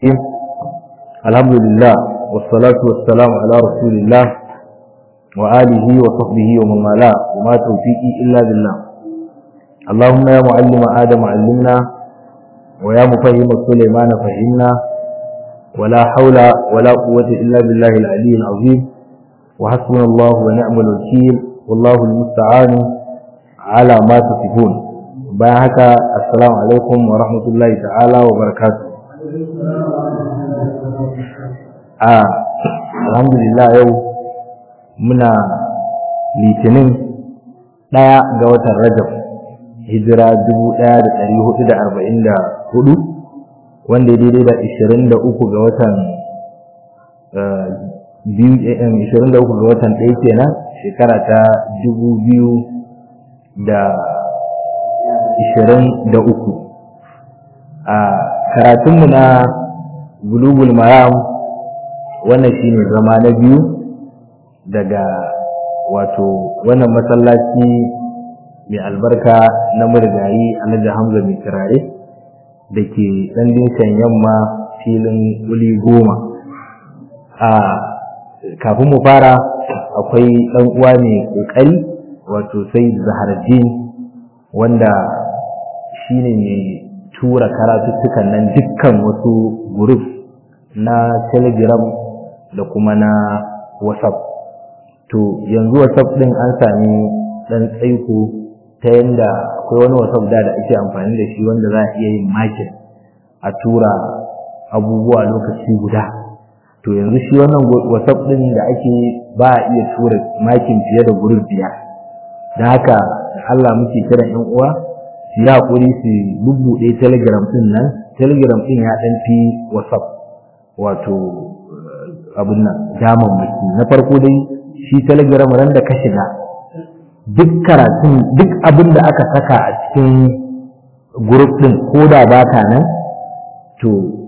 الحمد لله والصلاة والسلام على رسول الله وآله وصحبه ومن والاه وما توفيقي إلا بالله اللهم يا معلم آدم علمنا ويا مفهم سليمان فهمنا ولا حول ولا قوة إلا بالله العلي العظيم وحسبنا الله ونعم الوكيل والله المستعان على ما تصفون باهك السلام عليكم ورحمة الله تعالى وبركاته a alhamdulillah yau muna litinin ɗaya ga watan rajab hijira 1444 wanda ya daidai da 23 ga watan 23 ga watan ɗaya kenan shekara ta 2023 a karatunmu na bulugul maram wannan shine zama na biyu daga wato wannan masallaci mai albarka na murgayi alhaji hamza mai turare da ke ɗan dinkan yamma filin wuli goma a kafin mu fara akwai ɗan uwa mai ƙoƙari wato sai zaharaddin wanda shine mai tura karatuttukan nan dukkan wasu group na telegram da kuma na whatsapp to yanzu whatsapp din an sami dan tsaiko ta yanda akwai wani whatsapp da da ake amfani da shi wanda za a iya yin makin a tura abubuwa lokaci guda to yanzu shi wannan whatsapp din da ake ba a iya tura makin fiye da gurin biyar da haka Allah muke kiran yan uwa su yi hakuri su bubbuɗe telegram din nan telegram din ya ɗan fi whatsapp wato abin nan damammaki na farko dai shi telegram ran da ka shiga duk karatun duk abin da aka saka a cikin group din ko da baka nan to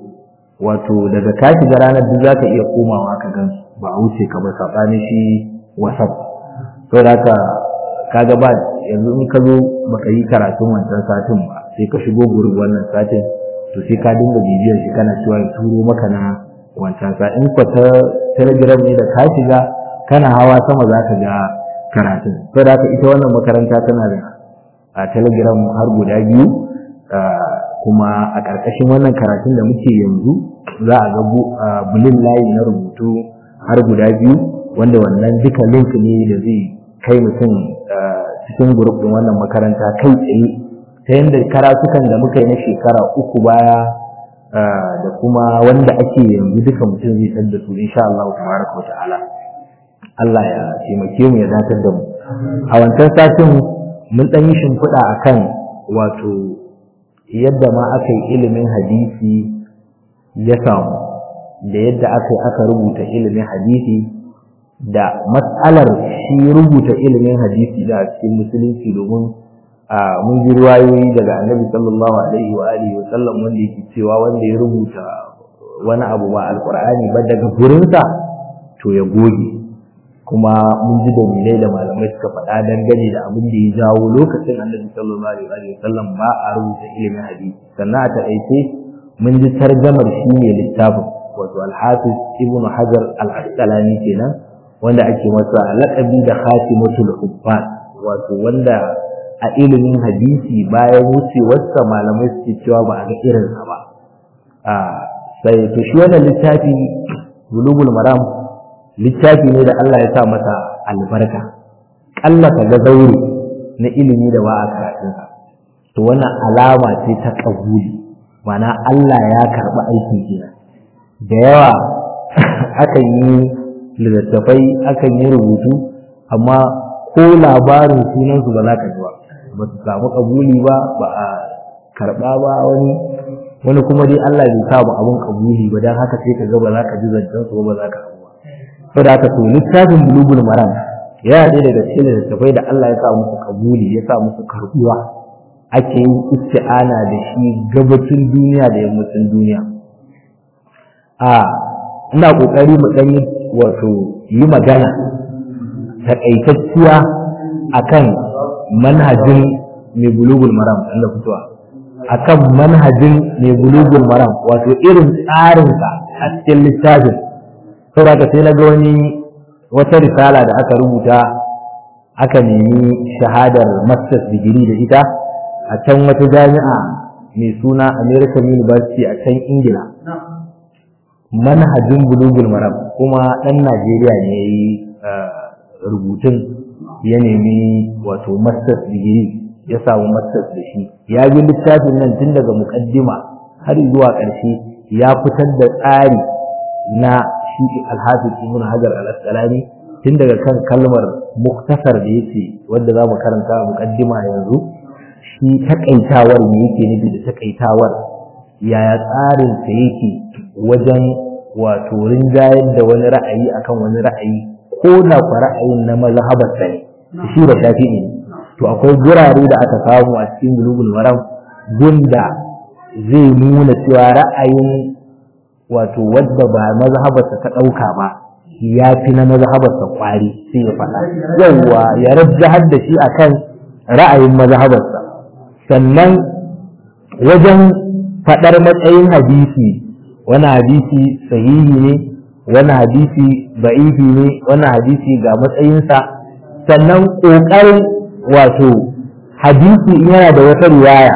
wato daga ka shiga ranar duk zaka iya komawa ka gan ba a wuce ka ba sabanin shi whatsapp to da ka kaga ba yanzu in ka zo baka yi karatun wancan satin ba sai ka shigo group wannan satin to sai ka dinga bibiyar shi kana cewa ya turo maka na wancan sa in ka ta telegram ne da ka shiga kana hawa sama za ka ga karatun to da haka ita wannan makaranta tana da a telegram har guda biyu kuma a ƙarƙashin wannan karatun da muke yanzu za a ga bulin layi na rubutu har guda biyu wanda wannan duka link ne da zai kai mutum cikin group din wannan makaranta kai tsaye ta yadda karatukan da muka yi na shekara uku baya da kuma wanda ake yanzu duka mutum zai san da su insha Allah tabaraka ta'ala Allah ya taimake mu ya datar da mu a wancan satin mun dan yi shimfiɗa akan wato yadda ma aka yi ilimin hadisi ya samu da yadda aka yi aka rubuta ilimin hadisi da matsalar shi rubuta ilimin hadisi da cikin musulunci domin mun ji ruwayoyi daga annabi sallallahu alaihi wa alihi wa sallam wanda yake cewa wanda ya rubuta wani abu ba alqur'ani ba daga gurinsa to ya goge kuma mun ji dalilai da malamai suka faɗa dangane da abin da ya jawo lokacin annabi sallallahu alaihi wa sallam ba a rubuta ilimin hadisi sannan a taƙaice mun ji tarjamar shi ne littafin wato alhafiz ibn hajar al-asqalani kenan wanda ake masa laƙabi da khatimatul hubbas wato wanda a ilimin hadisi bayan wucewarsa malamai suke cewa ba a ga irinsa ba a sai to shi wannan littafi bulugul maram littafi ne da Allah ya sa masa albarka kalla ka ga zaure na ilimi da ba a karatunsa to wannan alama ce ta kabuli mana Allah ya karɓi aikin kenan da yawa akan yi littattafai akan yi rubutu amma ko labarin sunansu ba za ka ji ba ba su samu kabuli ba ba a karɓa ba wani wani kuma dai Allah bai sa ba abun kabuli ba dan haka sai ka ga ba za ka ji zancen su ba za ka abu ba saboda haka to littafin bulugul maram yana ɗaya daga cikin littattafai da Allah ya sa musu kabuli ya sa musu karɓuwa ake yin isti'ana da shi gabacin duniya da yammacin duniya a ina kokari mu ɗan yi wato yi magana takaitacciya akan manhajin mai bulugul maram Allah fitowa akan manhajin mai bulugul maram wato irin tsarinsa a cikin littafin saboda sai na ga wani wata risala da aka rubuta aka nemi shahadar masters digiri da ita a can wata jami'a mai suna american university a can ingila manhajin bulugul maram kuma ɗan najeriya ne ya yi rubutun ya nemi wato masters digiri ya samu masters da shi ya bi littafin nan tun daga mukaddima har zuwa ƙarshe ya fitar da tsari na shi alhafiz ibn hajar al-asqalani tun daga kan kalmar muktasar da yake wanda za mu karanta a mukaddima yanzu shi takaitawar ne yake nufi da takaitawar yaya tsarin sa yake wajen wato rinjayar da wani ra'ayi akan wani ra'ayi ko da kwa ra'ayin na mazhabar sa ne shi da shafi'i ne to akwai gurare da aka samu a cikin bulugul maram gunda zai nuna cewa ra'ayin wato wadda ba mazhabarsa ta ɗauka ba ya fi na mazhabarsa kwari sai ya faɗa yawwa ya rajjahar da shi akan ra'ayin mazhabarsa sannan wajen faɗar matsayin hadisi wani hadisi sahihi ne wani hadisi ba'ifi ne wani hadisi ga matsayinsa sannan ƙoƙarin wato hadisi in yana da wata riwaya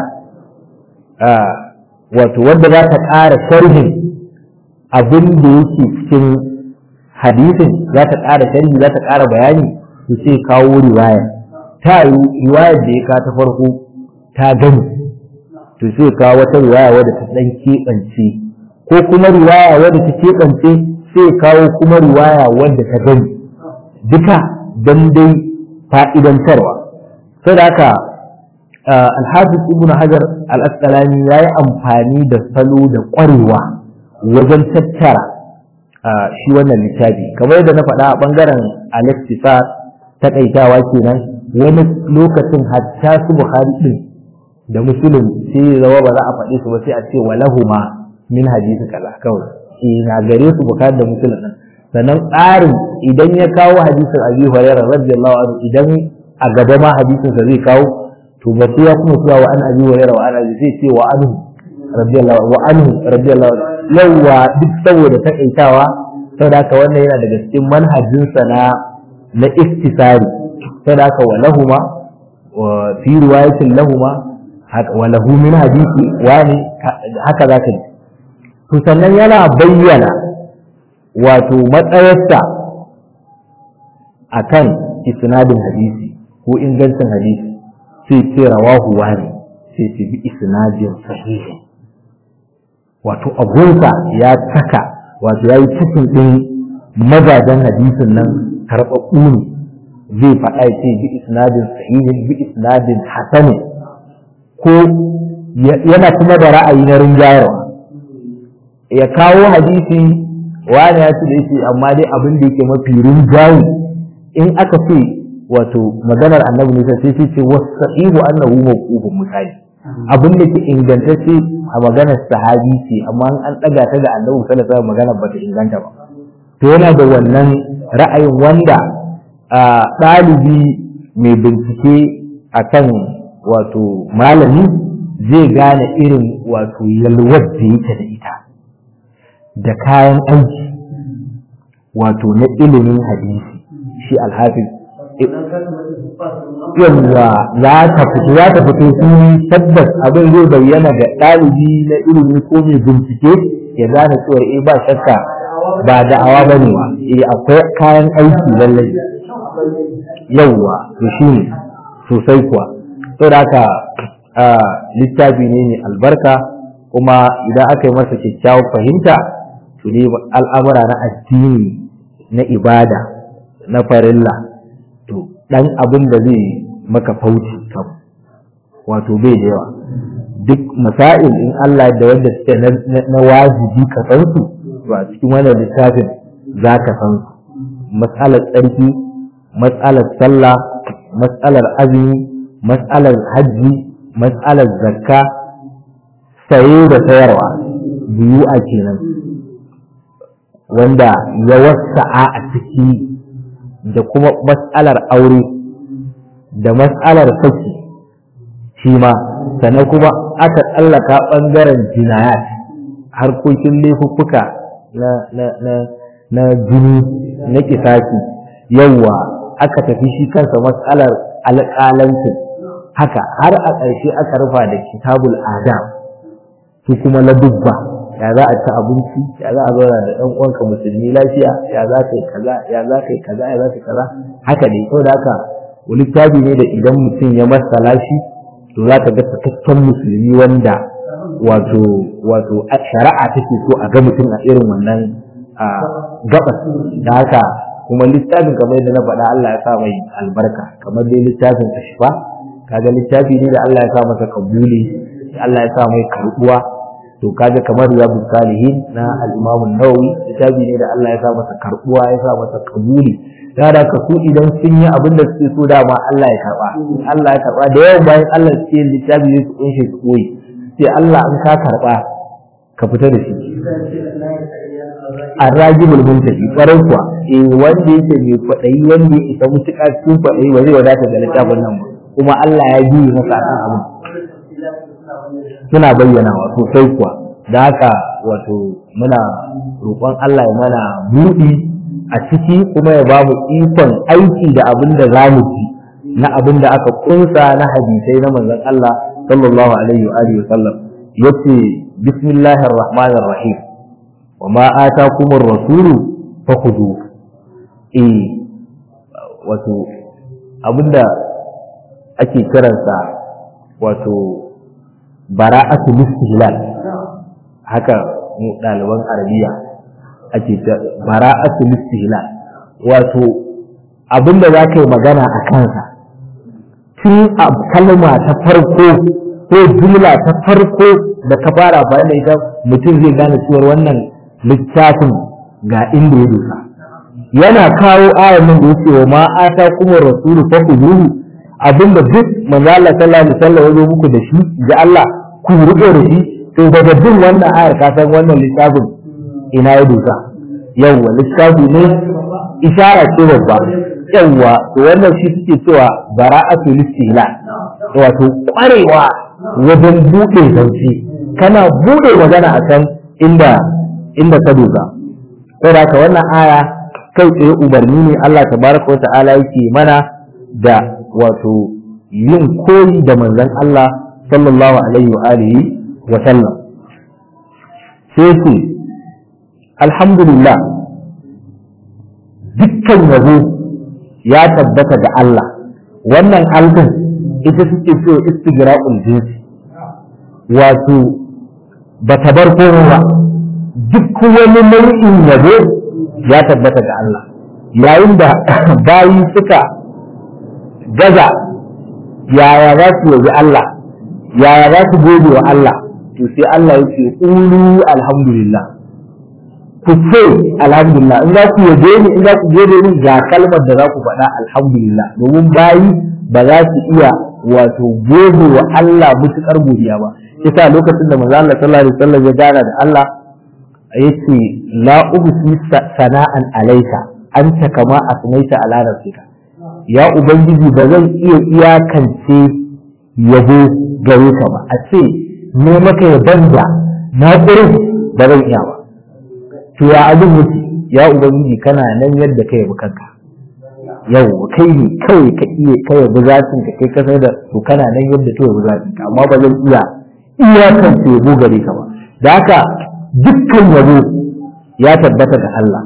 wato wadda za ta ƙara sharhin abin da yake cikin hadisin za ta ƙara sharhi za ta ƙara bayani to sai kawo riwaya ta yi riwayar da ya ka ta farko ta gani to sai kawo wata riwaya wadda ta ɗan keɓance ko kuma riwaya wadda ta keɓance sai kawo kuma riwaya wadda ta gani duka don dai fa'idantarwa sai da haka alhafiz ibn hajar al-asqalani ya yi amfani da salo da ƙwarewa wajen tattara shi wannan littafi kamar yadda na faɗa a ɓangaren alexisa taƙaitawa kenan wani lokacin hatta su bukhari ɗin da musulun sai ya zama ba za a faɗi su ba sai a ce walahuma min hadisi kaza kawai eh na gare su bukhari da musulun nan sannan tsarin idan ya kawo hadisin abi hurairah radiyallahu anhu idan a gaba ma hadisin sa zai kawo to ba sai ya kuma cewa wa an abi hurairah wa an abi zai ce wa anhu radiyallahu wa anhu radiyallahu yawa duk saboda takaitawa saboda haka wannan yana daga cikin manhajin sa na na iktisari saboda haka wa lahuma wa fi riwayatin lahuma wa lahu min hadisi wani haka zaka ji to sannan yana bayyana wato matsayarsa akan isnadin hadisi ko ingancin hadisi sai ce rawahu wani sai ce bi isnadin sahihi wato abunsa ya saka wato ya yi cikin ɗin mazajen hadisin nan karɓaɓɓu ne zai faɗa ya ce bi isnadin sahihin bi isnadin hasanin ko yana kuma da ra'ayi na rinjayarwa ya kawo hadisi wani ya ce da yake amma dai abin da yake mafi rinjaye in aka ce wato maganar annabi ne sai sai ce wasa'ihu annahu mawqufun misali abin da ke ingantacce a maganar sahabi ce amma an daga ta ga annabi sallallahu alaihi wasallam maganar bata inganta ba to yana da wannan ra'ayin wanda ɗalibi mai bincike akan wato malami zai gane irin wato yalwar da yake da ita da kayan aiki wato na ilimin hadisi shi alhafiz yawwa za ta fito za ta fito sun tabbas abin zai bayyana ga ɗalibi na ilimi ko mai bincike ya gane cewa eh ba shakka ba da'awa ba ne eh akwai kayan aiki lallai yawwa to shi ne sosai kuwa saboda haka littafi ne mai albarka kuma idan aka yi masa kyakkyawar fahimta to ne al'amura na addini na ibada na farilla to dan abin da zai maka fauci kam wato bai da yawa duk masail in Allah da wanda suke na wajibi ka san su to a cikin wannan littafin za ka san su matsalar tsarki matsalar sallah matsalar azumi matsalar hajji matsalar zakka saye da sayarwa biyu a kenan wanda ya wasa'a a ciki da kuma matsalar aure da matsalar saki shi ma sannan kuma aka tsallaka ɓangaren jinayat harkokin laifuffuka na na na na jini na kisasi yawwa aka tafi shi kansa matsalar alƙalancin haka har a ƙarshe aka rufa da kitabul adam su kuma na dubba ya za a ci abinci ya za a zauna da ɗan uwanka musulmi lafiya ya za ka yi kaza ya za ka yi kaza ya za ka yi kaza haka ne saboda haka littafi ne da idan mutum ya masala shi to za ka ga cikakken musulmi wanda wato wato shari'a take so a ga mutum a irin wannan gabas da haka kuma littafin kamar yadda na faɗa Allah ya sa mai albarka kamar dai littafin ashfa kaga littafi ne da Allah ya sa masa kabuli Allah ya sa mai karbuwa to kaga kamar riyadu salihin na al-Imam an-Nawawi littafi ne da Allah ya sa masa karbuwa ya sa masa kabuli da da ka su idan sun yi abin da suke so dama Allah ya karba Allah ya karba da yawan bayan Allah suke yin littafi ne su kunshe su koyi sai Allah in ka karba ka fita da shi arrajibul muntafi kwarai kuwa eh wanda yake mai kwaɗayi wanda ya isa mutuƙa cikin kwaɗayi ba zai wadata da littafin nan ba kuma Allah ya biye masa akan abin suna bayyanawa sosai kuwa da haka wato muna roƙon Allah ya mana buɗi a ciki kuma ya bamu ikon aiki da abin da za mu ji na abin da aka kunsa na hadisai na manzon Allah sallallahu alaihi wa alihi wa sallam yace bismillahir rahmanir rahim wa ma atakumur rasulu fakhudhu eh wato abinda ake kiransa wato bara'atu istihlal haka mu ɗaliban arabiya ake ta bara'atu istihlal wato abinda za ka yi magana a kansa tun a kalma ta farko ko jumla ta farko da ka fara bayan da ita mutum zai gane cewar wannan littafin ga inda ya dosa yana kawo ayan nan da yake wa ma ata kuma rasulu fa kuzuhu abinda duk manzo Allah sallallahu alaihi wasallam ya zo muku da shi ga Allah ku rike da shi to daga bin wannan ayar ka san wannan littafin ina ya dosa yawwa littafi ne ishara ce babba yawwa to wannan shi suke cewa bara'atu listila wato kwarewa wajen buɗe zance kana buɗe magana a kan inda inda ka dosa saboda ka wannan aya kai tsaye umarni ne Allah tabaraka wa ta'ala yake mana da wato yin koyi da manzon Allah sallallahu alaihi wa alihi wa sallam sai ce alhamdulillah dukkan yabo ya tabbata da Allah wannan alfin ita suke so istigra'ul jinsi wato ba ta bar komai ba duk wani nau'in yabo ya tabbata ga Allah yayin da bayi suka gaza yaya za su yabi Allah yaya za su gode wa Allah to sai Allah ya ce ulu alhamdulillah ku ce alhamdulillah in za ku yabe ni in za ku gode ni ga kalmar da za ku faɗa alhamdulillah domin bayi ba za su iya wato gode wa Allah mutukar godiya ba yasa lokacin da manzo Allah sallallahu alaihi wasallam ya gana da Allah yace la ubsi sana'an alaika anta kama asmaita ala nafsika ya ubangiji ba zan iya iyakance yabo gare ka ba a ce ne maka yaban da na ƙurin ba zan iya ba to ya abin yake ya ubangiji kana nan yadda ka yabi kanka yau kai ne kawai ka iya ka yabi zatin ka kai ka da to kana nan yadda ka yabi zatin ka amma ba zan iya iyakance yabo gare ka ba da haka dukkan yabo ya tabbata ga Allah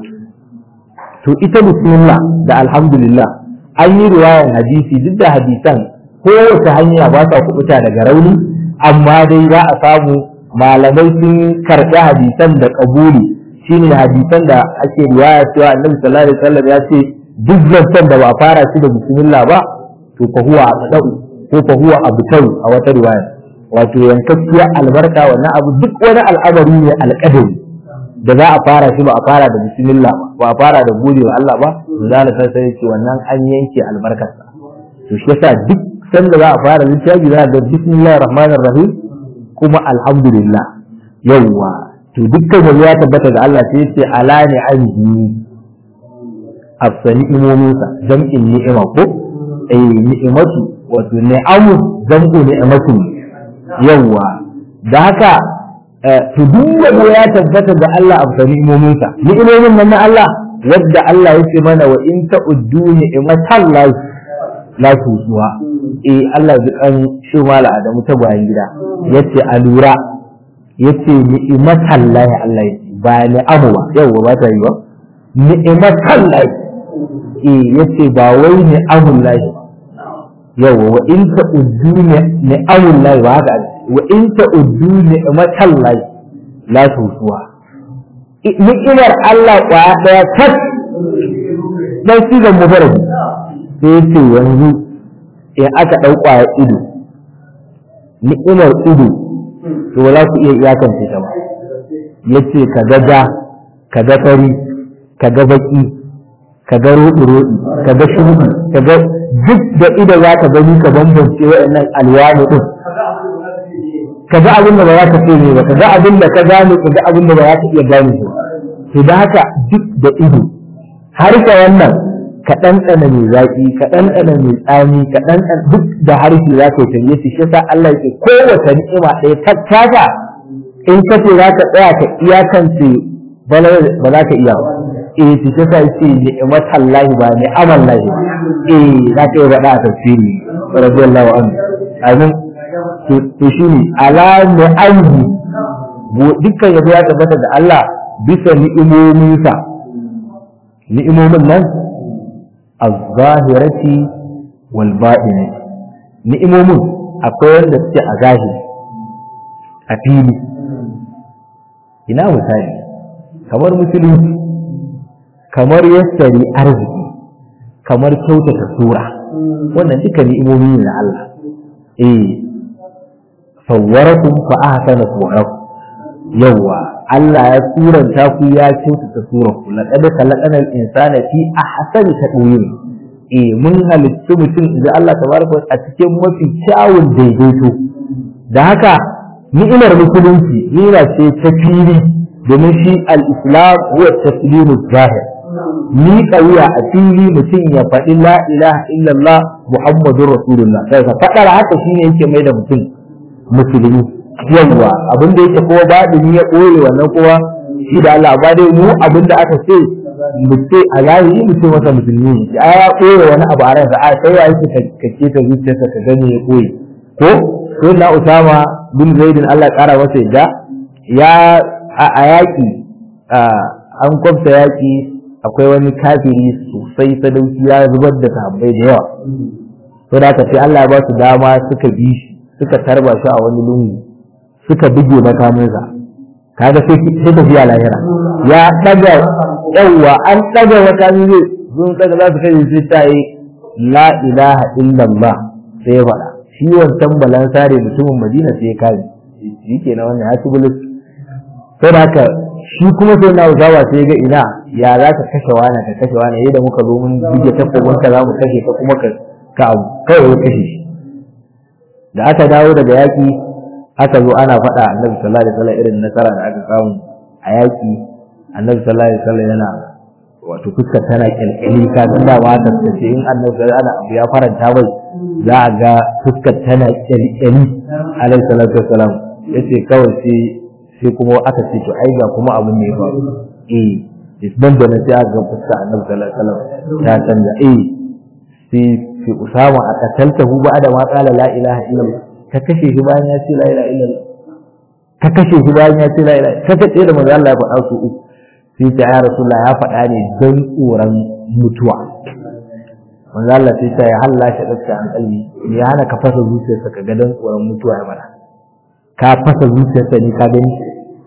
to ita bismillah da alhamdulillah an yi riwayar hadisi duk da hadisan kowace hanya ba sa kubuta daga rauni amma dai za a samu malamai sun karɓi hadisan da kabuli shine hadisan da ake riwaya cewa annabi sallallahu alaihi wasallam ya ce duk zancen da ba fara shi da bismillah ba to fa huwa aqdau ko fa huwa abtau a wata riwaya wato yankakkiyar albarka wannan abu duk wani al'amari ne alƙadari da za a fara shi ba a fara da bismillah ba a fara da gode wa Allah ba to za ta sai ce wannan an yanke albarkarsa to shi yasa duk sanda za a fara littafi za a ga bismillahir rahmanir rahim kuma alhamdulillah yawwa to dukkan wani ya tabbata ga Allah sai ce ala ni'amihi afsani imominsa jam'in ni'ima ko eh ni'imatu wato ni'amu zango ni'amatu yawa da haka to duk wanda ya tabbata ga Allah a bisa ni'imominsa ni'imomin nan na Allah wadda Allah ya ce mana wa in ta'uddu ni'matan la la tusuha eh Allah ji kan shi mala Adamu ta bayan gida yace a lura yace ni'matan la Allah yace ba ni'amu ba yawa ba ta yi ba ni'matan la eh yace ba wai ni'amun la yawa wa in ta'uddu ni'amun la ba haka wa in ta'uddu ni'matan la la tusuha ni'imar Allah kwaya daya tak dan sigan mufarad sai yace yanzu in aka dau kwaya ido ni'imar ido to wala ku iya iyakance ta ba yace ka ga ja ka ga fari ka ga baki ka ga roɗi roɗi ka ga shuɗi ka ga duk da ido za ka gani ka bambance waɗannan alwani din ka ga abin da ba za ka ce ne ba ka ga abin da ka gane ka ga abin da ba za ka iya gane ba to da haka duk da ido har ka wannan ka ɗanɗana mai zaƙi ka ɗanɗana mai tsami ka ɗanɗana duk da harshe za ka yi canje shi shi sa Allah ya ce kowace ni'ima ɗaya tattaka in ka ce za ka tsaya ka iyakance ba za ka iya ba eh shi shi sa ce ni'imatan lahi ba ni'aman lahi eh za ka yi faɗa a tafsiri radiyallahu anhu amin to shi ne ala ni'amhi dukkan yabo ya tabbata da Allah bisa ni'imominsa ni'imomin nan az-zahirati wal batinati ni'imomin akwai wanda suke a zahiri a fili ina misali kamar musulunci kamar yassari arziki kamar kyautata sura wannan duka ni'imomi ne na Allah eh sawwarakum fa ahsana suwarakum yawwa Allah ya suranta ku ya kyautata surar ku laqad khalaqana al-insana fi ahsani taqwim eh mun halittu mutum da Allah tabaraka a cikin mafi kyawun daidaito da haka ni'imar musulunci ni'ima ce ta fili domin shi al-islam huwa taslimu zahir ni wuya a fili mutum ya faɗi la ilaha illallah muhammadur rasulullah sai ka faɗar haka shine yake mai da mutum musulmi yawwa abin da yake kowa baɗini ya ɓoye wannan kowa shi da Allah ba dai mu abin da aka ce mu ce a zahiri mu ce masa musulmi ne a ya ɓoye wani abu a ransa a sai ya yake ka ce ta zuciyarsa ka gani ya ɓoye ko ko na Usama bin Zaidin Allah ƙara masa yadda ya a yaƙi an kwafta yaƙi akwai wani kafiri sosai sadauki ya zubar da sahabbai da yawa to da sai Allah ya ba su dama suka bi shi suka tarba shi a wani lungu suka buge makaminsa kaga sai sai tafiya lahira ya daga yawa an daga makamin zai sun daga za su kai sai ta yi la ilaha illallah sai ya faɗa shi wancan balan sare mutumin madina sai ya kare shi ke na wannan ya ci bulus sai da haka shi kuma sai na uzawa sai ya ga ina ya za ka kashe wani ka kashe wani yadda muka zo mun buge takwabin ka za mu kashe ka kuma ka ka abu kawai ya kashe shi da aka dawo daga yaƙi aka zo ana faɗa annabi sallallahu alaihi wasallam irin nasara da aka samu a yaƙi annabi sallallahu alaihi wasallam yana wato fuskar tana kyalkyali ka san da ma ta ce in annabi ana abu ya faranta bai za a ga fuskar tana kyalkyali alaihi salatu wasallam yace kawai sai sai kuma aka ce to ai ga kuma abin ne ba eh nan da na sai aka ga fuskar annabi sallallahu alaihi wasallam ta canza eh sai sai usama a kataltahu ba da ma qala la ilaha illallah ka kashe shi bayan ya ce la ilaha illallah ka kashe shi bayan ya ce la ilaha ka kace da manzo Allah ya faɗa su uku sai ta ya rasulullah ya faɗa ne don tsoron mutuwa manzo Allah sai ta ya halla shi dakka an kalbi me ya hana ka fasa zuciyarsa ka ga don tsoron mutuwa ya mana ka fasa zuciyarsa ne ka gani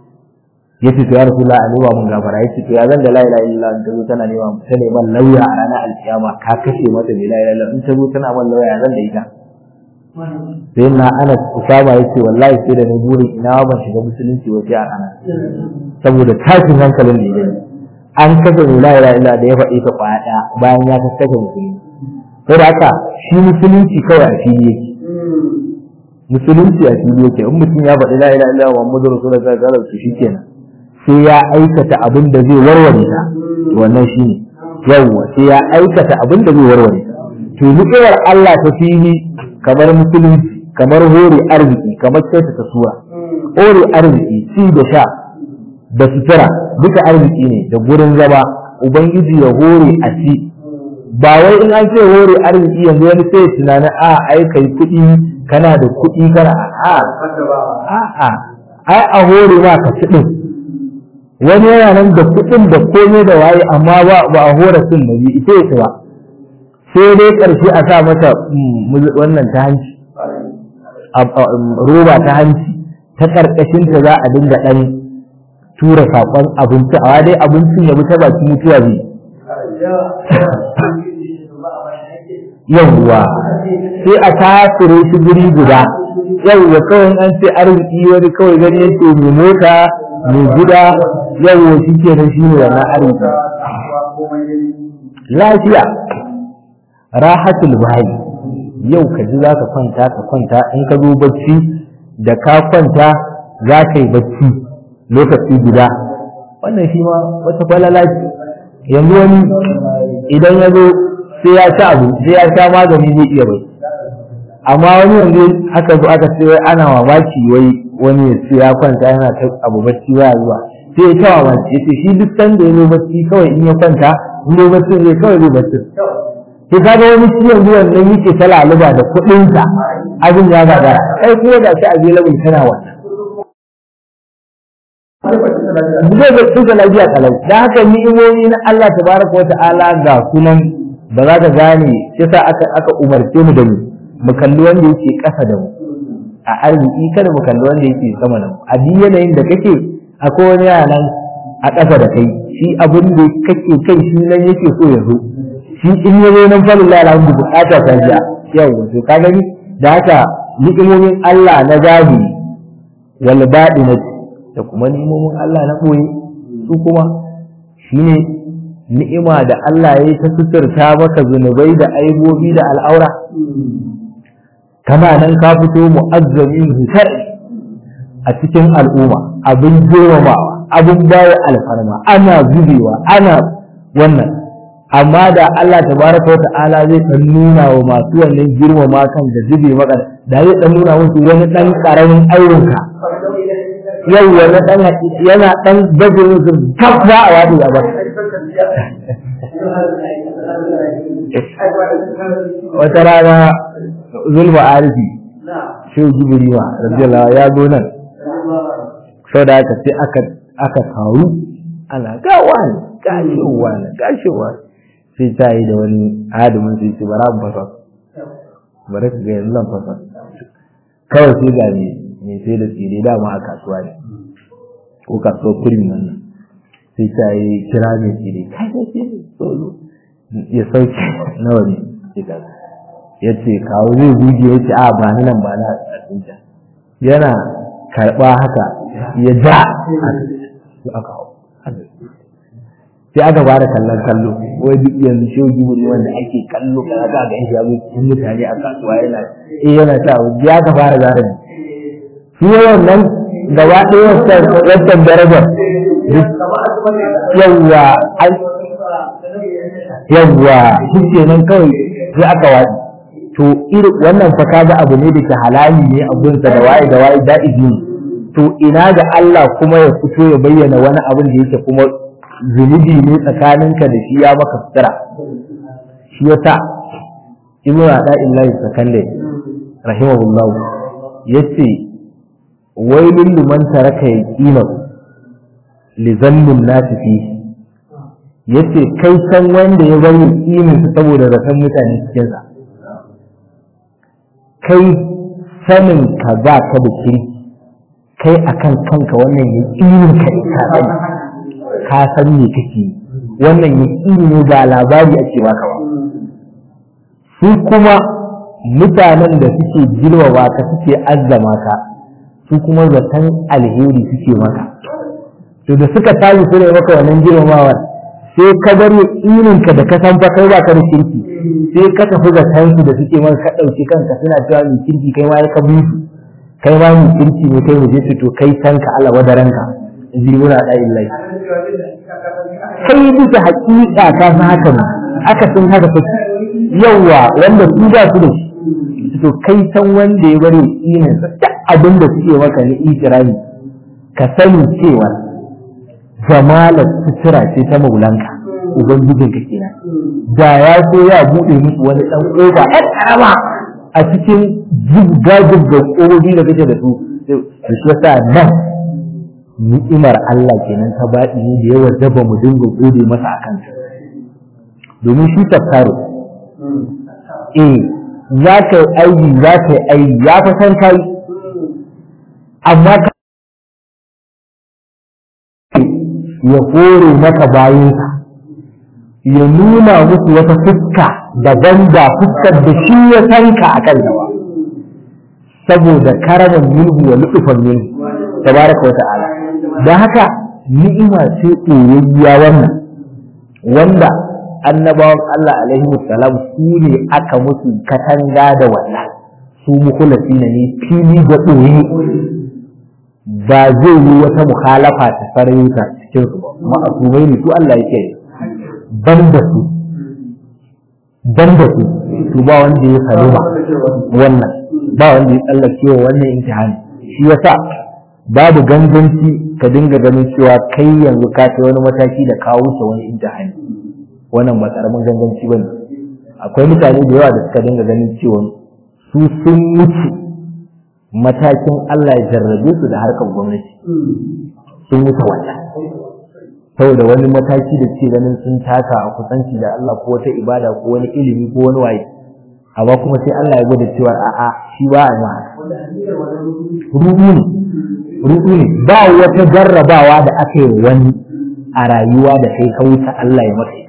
yace to ya rasulullah a nema mun gafara yace to ya zan da la ilaha illallah in ta zo tana nema ta neman lauya a ranar alkiyama ka kashe mata bi la ilaha illallah in ta zo tana man lauya zan da ita sai na ana usama yace wallahi sai da ni burin ina ban shiga musulunci wace a ana saboda tashin hankalin da yake an kashe bi la ilaha illallah da ya faɗi ta kwaya ɗaya bayan ya kashe musulmi sai da haka shi musulunci kawai a fili yake musulunci a fili yake in mutum ya faɗi la ilaha illallah muhammadu rasulullah sallallahu alaihi wasallam shikenan sai ya aikata abin da zai warware ta wannan shi ne yawwa sai ya aikata abin da zai warware ta to ni'imar Allah ta fili kamar musulunci kamar hore arziki kamar kyautata sura hore arziki ci da sha da sutura duka arziki ne da gurin zama ubangiji ya hore a ci ba wai in an ce hore arziki yanzu wani sai ya tunanin a ai kai kuɗi kana da kuɗi kana a a a ai a hore ma ka ci din wani yana nan da kuɗin da komai da waye amma ba ba a hore sun da bi ita ya ba sai dai ƙarshe a sa mata wannan ta hanci roba ta hanci ta ƙarƙashin ta za a dinga ɗan tura saƙon abinci a dai abincin ya bi ta baki mutuwa zai yawwa sai a tasire shi guri guda yawwa kawai an ce arziki wani kawai gani yake mai mota mai gida yawwa shi ke nan shi ne wannan arziki lafiya rahatul bayi yau ka ji za ka kwanta ka kwanta in ka zo bacci da ka kwanta za ka yi bacci lokaci guda wannan shi ma wata falala ce yanzu wani idan ya zo sai ya ci abu sai ya sha magani zai iya bai amma wani yanzu aka zo aka ce wai ana mamaki wai wani ya ce ya kwanta yana ta abu bacci ba zuwa sai ya ta mamaki ya ce shi duk sanda ya zo bacci kawai in ya kwanta in ya bacci zai kawai zai bacci sai kaga wani shi yanzu wannan yake ta laluba da kuɗinsa abin ya gagara kai kuma da shi available kana wannan zai ga tsuga lafiya kalau da haka ni'imomi na Allah tabaraka wa ta'ala ga sunan ba za ka gane yasa aka aka umarce mu da mu mu kalli wanda yake ƙasa da mu a arziki kada mu kalli wanda yake sama da mu a duk yanayin da kake akwai wani yanan a ƙasa da kai shi abin da kake kai shi nan yake so ya zo shi in ya zo nan falin lalata bukata ta jiya yau to ka gani da haka ni'imomin Allah na zahiri wal baɗinati da kuma ni'imomin Allah na ɓoye su kuma shine ni'ima da Allah ya yi ta suturta maka zunubai da aibobi da al'aura kana nan ka fito mu'azzamin hisar a cikin al'umma abin girmamawa abin bawa alfarma ana zubewa ana wannan amma da Allah tabaraka wa ta'ala zai dan nuna wa masu wannan girmama kan da zube maka da zai dan nuna musu wani dan karamin ayyuka yau wani dan yana dan bajirin su gaba a wadi a bar wata rana zulma arifi shehu jibrima radiyallahu ya zo nan sau da aka sai aka aka taru ana gawa ne gashewa ne gashewa sai ta yi da wani adamin sai ce bara mu fasa bari ka ga yanzu zan fasa kawai sai ga ne mai sai da tsire dama a kasuwa ne ko kasuwar kurmi wannan sai ta yi kira mai tsire kai da ke tsoro ya sauke nawa ne ya ce kawo zai buge ya ce a ba ni nan ba na tsinta yana karɓa haka ya ja aka hau sai aka fara kallon kallo wai duk yanzu shehu jibiri wanda ake kallo kana ga ga shi ya cikin mutane a kasuwa yana eh yana ta ya ka fara zara ne shi wannan gaba ɗaya wancan darajar yawwa yawwa shi ke nan kawai sai aka waɗi to irin wannan fa kaga abu ne da ke halali ne a gunsa da waye da waye da'izi ne to ina ga Allah kuma ya fito ya bayyana wani abin da yake kuma zunubi ne tsakaninka da shi ya maka sutura shi yasa ibnu da'illahi sakande rahimahullahu yace wailul liman taraka yaqina li zannin nasi fi yace kai san wanda ya bari yaqinin sa saboda rafan mutane cikin sa kai sanin ka za ka da kirki kai akan kanka wannan yaqinin ka ka sani ka san me kake wannan yaqini ne ba labari ake baka ba su kuma mutanen da suke girmama ka suke azzama ka su kuma zaton alheri suke maka to da suka tashi su ne maka wannan girmamawa sai ka bar yaƙinin ka da ka san fa kai ba ka da kirki sai ka tafi zaton su da suke maka ka ɗauki kanka suna cewa mai kirki kai ma ya ka bi su kai ma mai kirki ne kai mu je su to kai san ka Allah wadaranka in ji muna da illahi kai bisa haƙiƙa ka san haka ne aka san haka take yawa wanda su ba su da shi to kai san wanda ya bari inin sa duk abin da suke maka ni ikirami ka sani cewa jamalar sutura ce ta maulanka ubangijin ka kenan da ya so ya bude musu wani dan koba ɗan karama a cikin jibga jibga kobobi da kake da su da shi yasa nan ni'imar Allah kenan ta baɗi ne da yawa zaba mu dinga gode masa akan ta domin shi tafkaro eh za ka yi aiki za ka yi aiki ya fi san kai amma ka ya hore maka bayansa ya nuna musu wata fuska daban da fuskar da shi ya san ka a kan ba saboda karamin minhu wa lutufan minhu tabaraka wa ta'ala da haka ni'ima ce ɗoyayya wannan wanda annabawan Allah alaihi salam su ne aka musu katanga da wannan su mukulasi ne fili da ɗoyi ba zai yi wata muhalafa ta sarayuta cikin su ba ma'asumai ne su Allah yake ban da su ban da su su ba wanda ya saluma wannan ba wanda ya tsallake wa wannan imtihani shi yasa babu ganganci ka dinga ganin cewa kai yanzu ka kai wani mataki da ka wuce wani imtihani wannan ba karamin ganganci ba ne akwai mutane da yawa da suka dinga ganin cewa su sun wuce matakin Allah ya jarrabe su da harkar gwamnati sun wuce wannan saboda wani mataki da ce ganin sun taka a kusanci da Allah ko wata ibada ko wani ilimi ko wani waye amma kuma sai Allah ya gwada cewa a'a shi ba a ma rudu ne rudu ne ba wata jarrabawa da aka yi wani a rayuwa da kai ka wuce Allah ya maka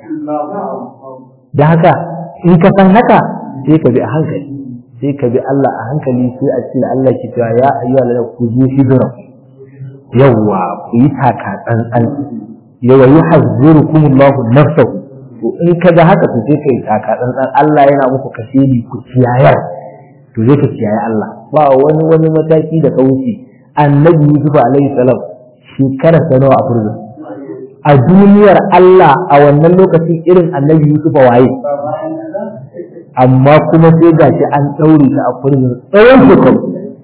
da haka in ka san haka sai ka bi a hankali sai ka bi Allah a hankali sai a ce Allah ki cewa ya ayyuha la ku zu hijra yawwa ku yi taka tsantsan yawa yuhazzirukum Allah nafsahu to in ka ga haka to sai kai taka tsantsan Allah yana muku kashedi ku kiyayar to zai ka kiyaye Allah ba wani wani mataki da ka wuce annabi Yusuf alaihi salam shekara ta nawa a furzin a duniyar Allah a wannan lokacin irin annabi Yusuf waye amma kuma sai gashi an ɗaure ta a furzin tsawon shekaru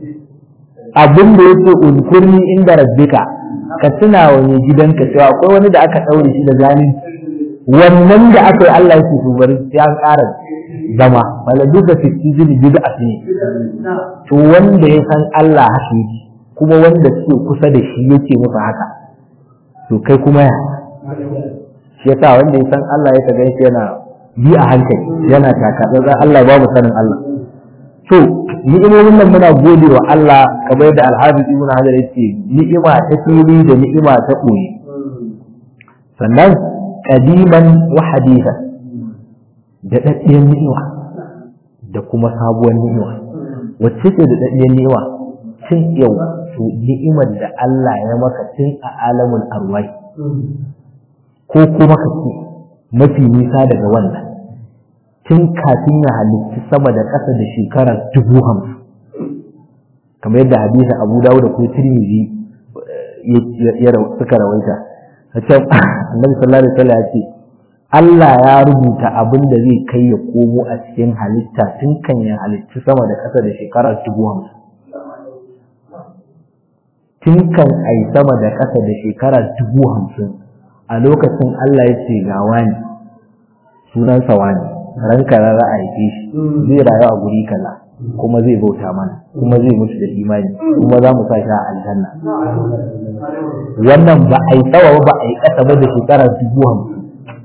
abin da yake unkurni inda rabbika ka tuna wa mai gidanka cewa akwai wani da aka ɗaure shi da zalunci wannan da aka yi Allah yake so bari sai an ƙara zama wala duk da fitti jini bid'a ne to wanda ya san Allah haka yake kuma wanda suke kusa da shi yake musu haka to kai kuma ya shi yasa wanda ya san Allah ya kaga shi yana bi a hankali yana taka tsantsan Allah babu sanin Allah to ni'imomin nan muna gode wa Allah kamar da Al-Hafiz Ibn Hajar yace ni'ima ta fili da ni'ima ta koyi sannan qadiman wa hadithan da daddiyar ni'ima da kuma sabuwar ni'ima wacce ce da daddiyar ni'ima tun yau to ni'imar da Allah ya maka tun a alamul arwai ko kuma ka ce mafi nisa daga wannan tun kafin ya halitta sama da ƙasa da shekara dubu hamsin kamar yadda hadisin abu dawo da kuma tirmizi ya suka rawaita a can annabi sallallahu alaihi wasallam ya ce Allah ya rubuta abin da zai kai ya komo a cikin halitta tun kan ya halitta sama da ƙasa da shekara dubu hamsin tun kan ai sama da ƙasa da shekara dubu hamsin a lokacin Allah ya ce ga wani sunansa wani ranka za a haife shi zai rayu a guri kaza kuma zai bauta mana kuma zai mutu da imani kuma za mu sa shi a aljanna wannan ba a yi tsawa ba a yi ƙasa ba da shekara dubu hamsin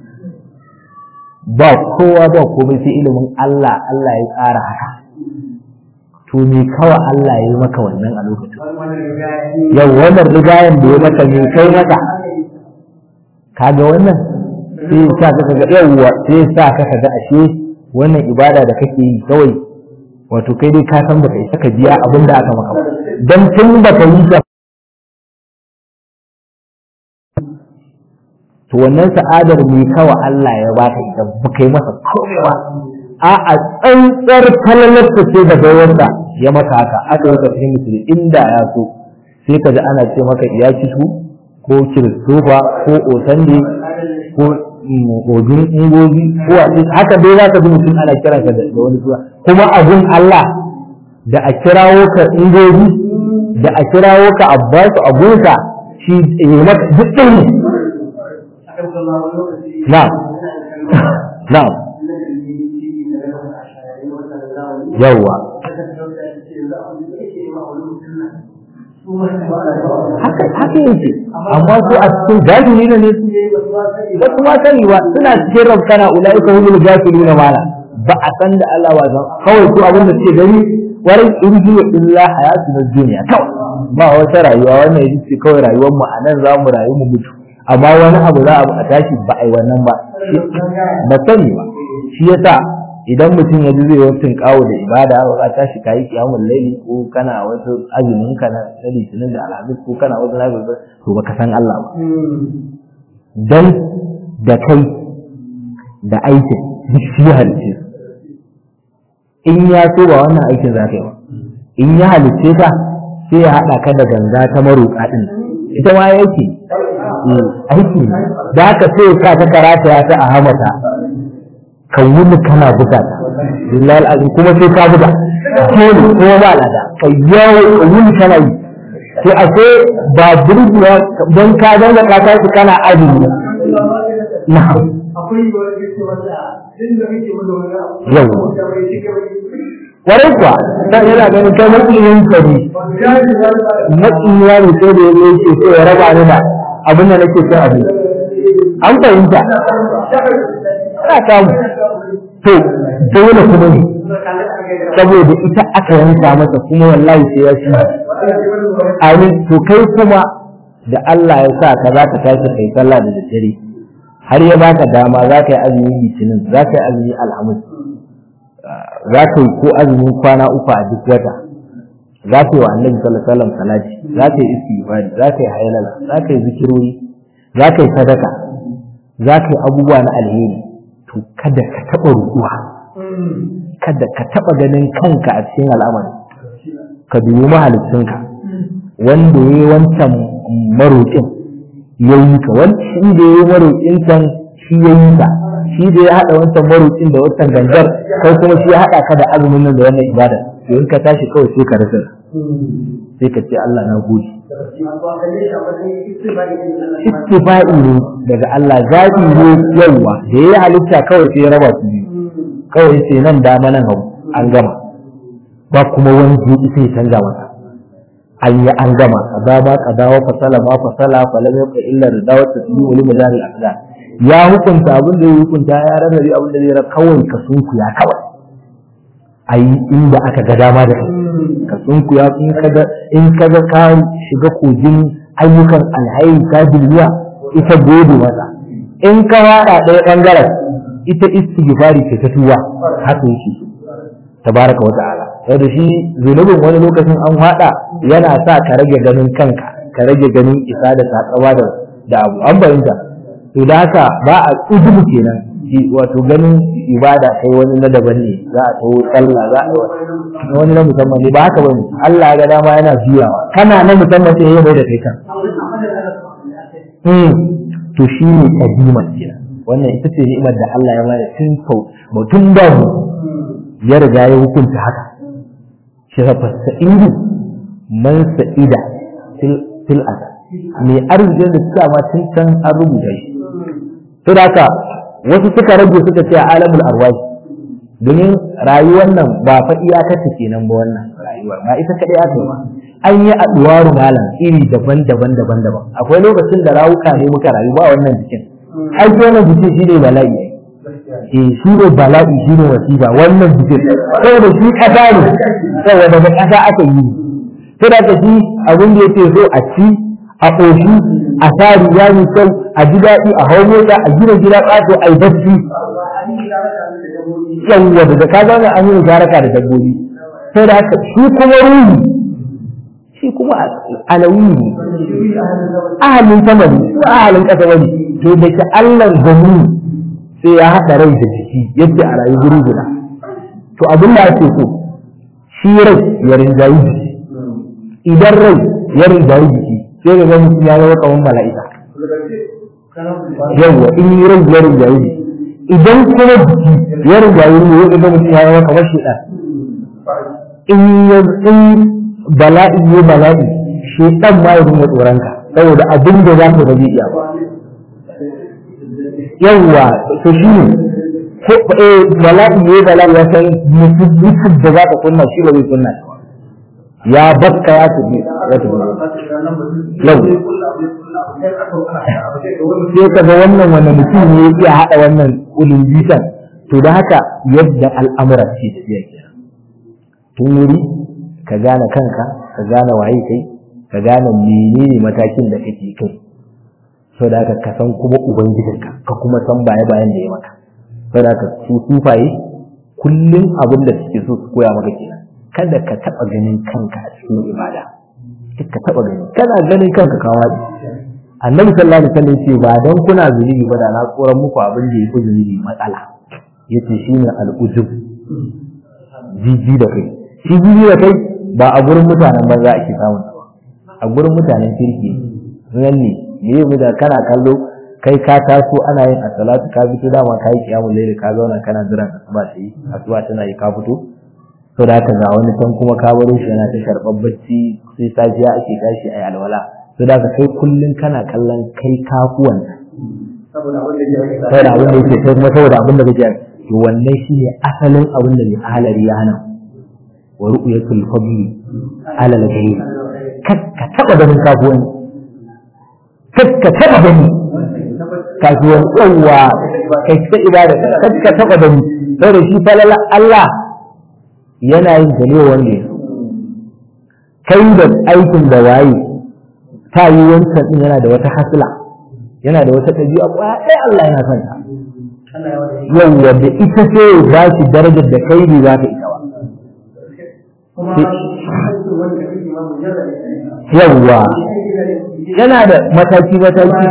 ba kowa ba komai sai ilimin Allah Allah ya tsara haka to me kawa Allah ya yi maka wannan a lokacin yau wannan rigayen da ya maka me kai maka kaga wannan sai sa ka ga yawwa sai sa ka ga ashe wannan ibada da kake yi kawai wato kai dai ka san baka isa ka biya abin da aka maka ba dan tun baka yi ta to wannan sa'adar mai kawa Allah ya baka ita baka yi masa komai ba a a tsantsar falalarsa ce da bayansa ya maka haka aka yi ka fahimci inda ya so sai ka ji ana ce maka iya kitu ko kiristofa ko osande ko odun ingozi ko a haka dai za ka ji mutum ana kiran ka da wani suna kuma abun Allah da a kirawo ka ingobi da a kirawo ka abbasu abusa shi ya maka duk ɗin ne na'am na'am yawwa haka haka yake amma su a cikin jahili ne ne ba su ma sani ba suna cikin rabkana ulaika humul jahiluna mala ba a san da Allah ba san kawai su abin da suke gani warin irji wa illa hayatu na duniya kawai ba wata rayuwa wannan yaji ce kawai rayuwar mu anan za mu rayu mu mutu amma wani abu za a tashi ba ai wannan ba ba sani ba shi yasa idan mutum ya ji zai wasu kawo da ibada ba ka tashi kayi kiyamun laili ko kana wasu azumin ka na litinin da alhamis ko kana wasu lafi to baka san Allah ba dan da kai da aikin duk shi ya halice in ya so ba wannan aikin za ka yi ba in ya halice ka sai ya haɗa ka da ganga ta maroƙa ɗin ita ma yake aiki ne da haka sai ka ta karata ya ta a hamata ka wuni kana buga ta billahi alazim kuma sai ka buga dole kuma ba lada ka yawo ka wuni kana yi to a sai ba burgewa don ka zanga ka tashi kana azumi na'am akwai wani yake wanda inda kake mana wani abu Yau. da bai cika bai kwarai kuwa dan yana ganin kai makiyin ka ne wanda ya ji wani ba makiyiya ne sai da yazo yake so ya raba ni da abin da nake son abin an fahimta ana samu to dole kuma ne saboda ita aka yanka masa kuma wallahi sai ya shi amin to kai kuma da Allah ya sa ka za ka tashi kai sallah da daddare har ya baka dama za ka yi azumi litinin za ka yi azumi alhamis za ka yi ko azumin kwana uku a duk wata za ka yi wa annabi sallallahu alaihi wasallam salati za ka yi istighfari za ka yi haylala za ka yi zikirori za ka yi sadaka za ka yi abubuwa na alheri to kada ka taɓa ruɗuwa kada ka taɓa ganin kanka a cikin al'amari ka dubi mahalicinka wanda ya yi wancan maroƙin ya yi ka shi da ya yi maroƙin can shi ya yi ka shi da ya haɗa wancan maroƙin da wancan gangar kai kuma shi ya haɗa ka da azumin nan da wannan ibada to in ka tashi kawai sai ka rasa sai ka ce Allah na gode ittifa'i ne daga Allah zaɓi ne yawa da ya yi halitta kawai sai ya raba su biyu kawai sai nan dama nan hau an gama ba kuma wani zuɗi sai ya canza masa an yi an gama kaza ba kaza wa fasala ma fasala falam yabqa illa ridawa tasbihu wal majal al aqdar ya hukunta abin da ya hukunta ya rarrabe abin da zai ra kawai ka sunku ya kawai ayi inda aka ga dama da kai ka sunku ya in kaga in kaga ka shiga kogin ayyukan alhairi ta duniya ita gode masa in ka wada ɗaya ɓangaren ita istighfari ce ta tuwa haka yake tabaraka wa ta'ala da shi zunubin wani lokacin an hada yana sa ka rage ganin kanka ka rage ganin isa da sakawa da da abu an bayyana to da haka ba a ujubu kenan shi wato ganin ibada kai wani na daban ne za a tawo sallah za a yi wani na musamman ne ba haka bane Allah ya ga dama yana juyawa kana na musamman sai ya mai da kai kan hmm to shi ne kadima kenan wannan ita ce ni'imar da Allah ya bada tun sau mutum da mu ya riga ya hukunta haka shi fa sa'idu man sa'ida fil asa mai arzikin da suka ma tun can an rubuta shi to da haka wasu suka rage suka ce alamul arwahi domin rayuwar nan ba fa iyakarta kenan ba wannan rayuwar ba ita kadai aka yi ba an yi aduwaru malam iri daban-daban daban-daban akwai lokacin da rawuka ne muka rayu ba wannan jikin ai wannan jikin shi ne bala'i eh shi ne bala'i shi ne wasiba wannan jikin saboda shi kasa ne saboda da kasa aka yi to da ka shi abin da yake so a ci a ƙoshi a sa riga mai kyau a ji daɗi a hau mota a gina gida ƙato a yi bacci yawwa da ka zama an yi musharaka da dabbobi sai da haka shi kuma ruhi shi kuma alawi ne ahalin sama ne ko ahalin ƙasa wani to da ke Allah gani sai ya haɗa rai da jiki yadda a rayu guri guda to abin da ake so shi rai ya rinjayi jiki idan rai ya rinjayi jiki sai ga mutum ya zama kamar mala'ika yawwa in yi rai ya rinjayi jiki idan kuma jiki ya rinjayi ne ya ga mutum ya zama kamar shaitan in ya in bala'i ya bala'i shi dan ma ya dinga tsoron ka saboda abin da za ka ba zai iya ba yawwa to shi ne ko eh bala'i ya bala'i ya san mutum da za ka kunna shi ba zai kunna ya bakka ya tafi ya tafi yau sai ka ga wannan wannan mutum ne ya iya haɗa wannan ulun bisan to da haka yadda al'amura ce tafiya kenan tun wuri ka gane kanka ka gane waye kai ka gane menene matakin da kake kai so da haka ka san kuma ubangijinka ka kuma san baya bayan da ya maka so da haka su sufaye kullum abin da suke so su koya maka kenan kada ka taɓa ganin kanka a cikin ibada ka taɓa gani kana ganin kanka ka waɗi annabi sallallahu alaihi wasallam ce ba dan kuna zunubi ba da na tsoron muku abin da yake zunubi matsala yace shine al'ujub jiji da kai shi jiji da kai ba a gurin mutanen banza ake samun ba a gurin mutanen kirki nan ne me yi da kana kallo kai ka taso ana yin asalatu ka fito dama ka yi kiyamun laili ka zauna kana jiran asuba ta yi asuba tana yi ka fito to da haka ga wani can kuma ka baro shi yana ta sharɓar bacci sai safiya ake tashi a yi alwala to da haka kai kullum kana kallon kai kafuwan saboda abin da yake kai kuma saboda abin da kake to wannan shine asalin abin da mai ahalari ya hana wa ru'yatul fadli ala al-ghayb kakka taba ganin kafuwan kakka taba gani kafuwan yawa kai ta ibada kakka taba gani saboda shi falala Allah yana yin ta ne wanda ya kai da aikin da waye ta yi wancan din yana da wata hasila yana da wata ɗabi'a ƙwaya ɗaya Allah yana son ta yawwa da ita ce ba shi darajar da kai ne za ka ita ba yawwa yana da mataki mataki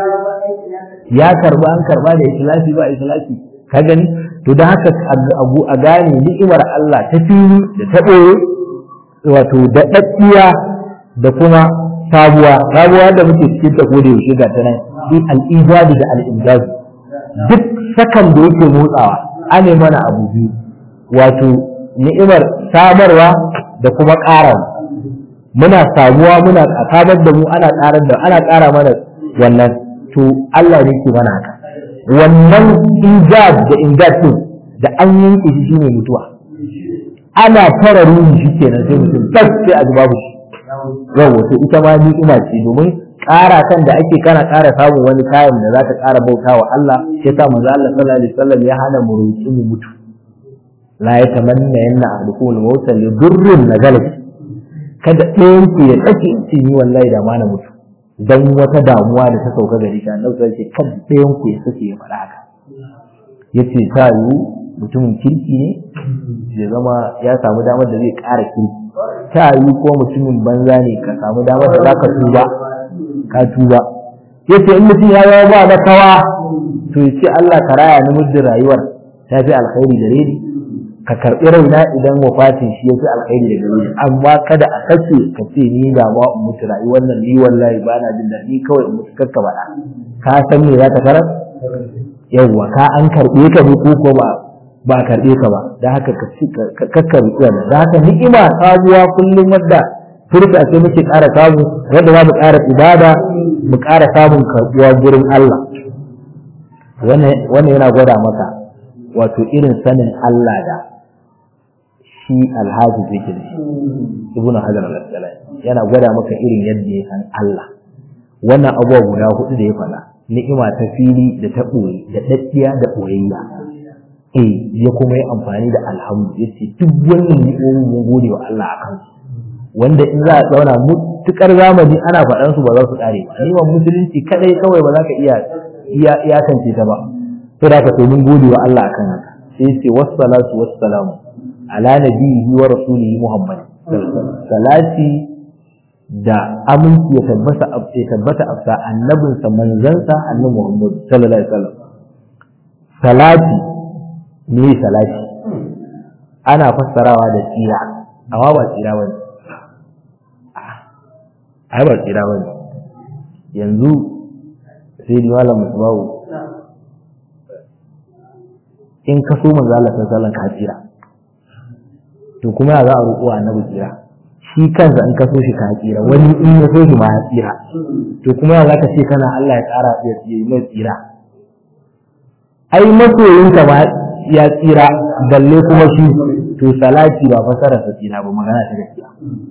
ya karba an karba da ikhlasi ba ikhlasi ka gani to da haka abu a gane ni'imar Allah ta fili da ta ɓoye wato da ɗaɗɗiya da kuma sabuwa sabuwa da muke cikin ta ko da yaushe ga ta nan bi al-ijadi da al-injaz duk sakan da yake motsawa ane mana abu biyu wato ni'imar samarwa da kuma ƙarawa muna samuwa muna samar da mu ana ƙarar da ana ƙara mana wannan to Allah ne ke mana haka wannan ijad da injaz din da an yanke shi shine mutuwa ana fara ruhi shi kenan sai mutum tas sai a babu shi yawa to ita ma ni'ima ce domin ƙara kan da ake kana ƙara samun wani kayan da za ta ƙara bauta wa Allah sai sa manzo Allah sallallahu alaihi wasallam ya hana mu roƙi mu mutu la yatamanna yanna ahadukum al-mauta li durrin nazala kada ɗayan ku ya tsake ce ni wallahi da ma na mutu dan wata damuwa da ta sauka gari shi annabi sai ce kada ɗayan ku ya sake ya faɗa haka yace ta yiwu mutumin kirki ne ya zama ya samu damar da zai ƙara kirki ta yiwu ko mutumin banza ne ka samu damar da za ka tuba ka tuba yace in mutum ya zama ba da kawa to ya ce Allah ka raya ni muddin rayuwar ta fi alkhairi gare ni ka karɓi raina idan wafatin shi ya fi alkhairi da gare ni amma kada a kace ka ce ni da ma in mutu rayuwar nan ni wallahi ba na jin daɗi kawai in mutu kakka baɗa ka san me za ka karar yawwa ka an karɓe ka ne ko ko ba ba karɓe ka ba da haka ka kakka rukuwa da haka ni'ima sabuwa kullum wadda furta sai muke ƙara samu wanda za mu ƙara ibada mu ƙara samun karɓuwa gurin Allah wannan yana gwada maka wato irin sanin Allah da shi alhaji yake da shi ibnu hajar al-asqalani yana gwada maka irin yadda ya san Allah wannan abubuwa guda hudu da ya faɗa ni'ima ta fili da ta ɓoye da daddiya da ɓoyayya eh ya kuma yi amfani da alhamdu yace duk wannan ni'imomin mun gode wa Allah akan su wanda in za a tsauna mutukar zamani ana faɗan su ba za su ƙare ba ni'imar musulunci kadai kawai ba za ka iya iya iyakance ta ba sai da ka to mun gode wa Allah akan haka sai ce wassalatu wassalamu ala nabiyhi wa rasulihi muhammad salati da aminci ya tabbata ya tabbata afsa annabinsa manzansa annabi muhammad sallallahu alaihi wasallam salati me salati ana fassarawa da tsira amma ba tsira bane ai ba tsira bane yanzu sai di malam musbahu in ka so manzo Allah sallallahu alaihi wasallam ka tsira to to kuma ya za a roƙo annabi tsira shi kansa in ka so shi ka tsira wani in ya so shi ma ya tsira to kuma ya za ka ce kana Allah ya ƙara ya mai tsira ai masoyinka ma ya tsira balle kuma shi to salati ba fasara sa tsira ba magana ta gaskiya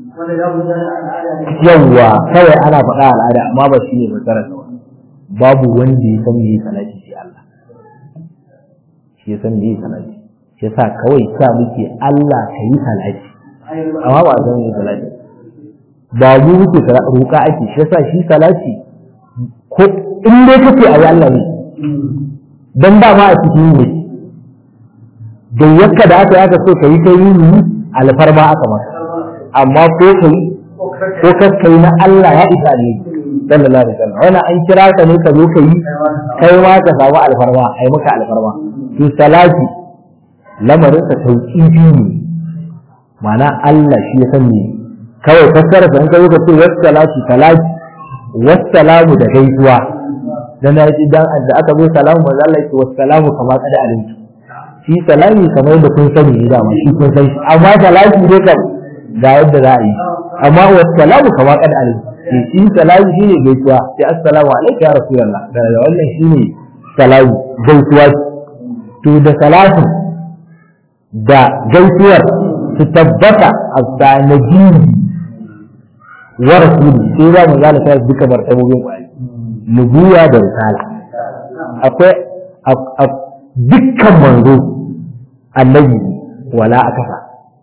yawwa kawai ana faɗa al'ada amma ba shi ne fasara sa babu wanda ya san me salati sai Allah shi ya san me salati shi yasa kawai sa muke Allah ka yi salati amma ba san me salati ba mu muke roƙa ake shi yasa shi salati ko in dai kace ayi Allah ne dan ba ma a cikin ne da yakka da aka aka so ka yi kai yi alfarma aka maka amma ko kai ko kai na Allah ya isa ne sallallahu alaihi wasallam wannan an kira ka ne ka zo ka yi kai ma ka samu alfarma ai maka alfarma to salati lamarin sa tauqifi ne ma'ana Allah shi ya san ne kawai fassara sa in ka zo ka ce wassalatu salati wassalamu da gaisuwa dan ya ji dan da aka zo salamu manzo Allah ya ce wassalamu kama kada alimtu shi salami kamar da kun sani ne dama shi kun san shi amma salati ne kam ga yadda za a yi amma wassalamu kama kada alimtu shi shi salami shine gaisuwa sai assalamu alaikum ya rasulullah da wannan shine salami gaisuwa to da salatu da gaisuwar su tabbata a sanaji wa rasuli sai za mu zala sai duka martabobin kwari nubuwa da risala akwai dukkan manzo annabi wala akafa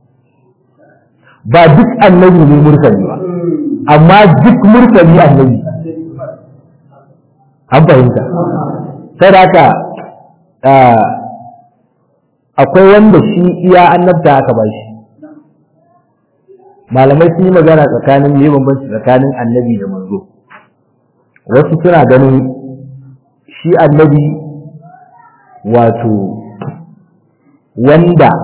ba duk annabi ne mursali ba amma duk mursali annabi an fahimta sai da haka akwai wanda shi iya annabta aka ba shi malamai sun yi magana tsakanin me bambanci tsakanin annabi da manzo wasu suna ganin shi annabi wato wanda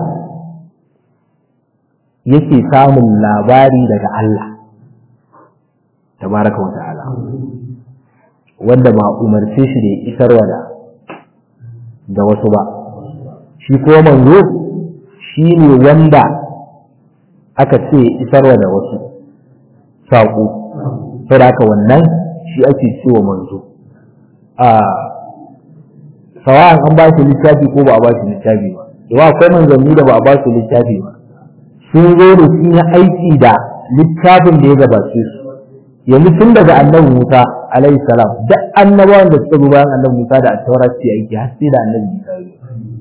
yake samun labari daga Allah tabaraka wa ta'ala wanda ba umarce shi da ya isarwa da da wasu ba shi ko manzo shi ne wanda aka ce isarwa da wasu saƙo sai haka wannan shi ake cewa manzo a sawa'an an ba shi littafi ko ba a ba shi littafi ba yawa akwai manzanni da ba a ba su littafi ba sun zo da su na aiki da littafin da ya gabace su yanzu tun daga annabi Musa alaihi salam duk annabawan da suka zo bayan annabi Musa da attaura su aiki har sai da annabi Musa ya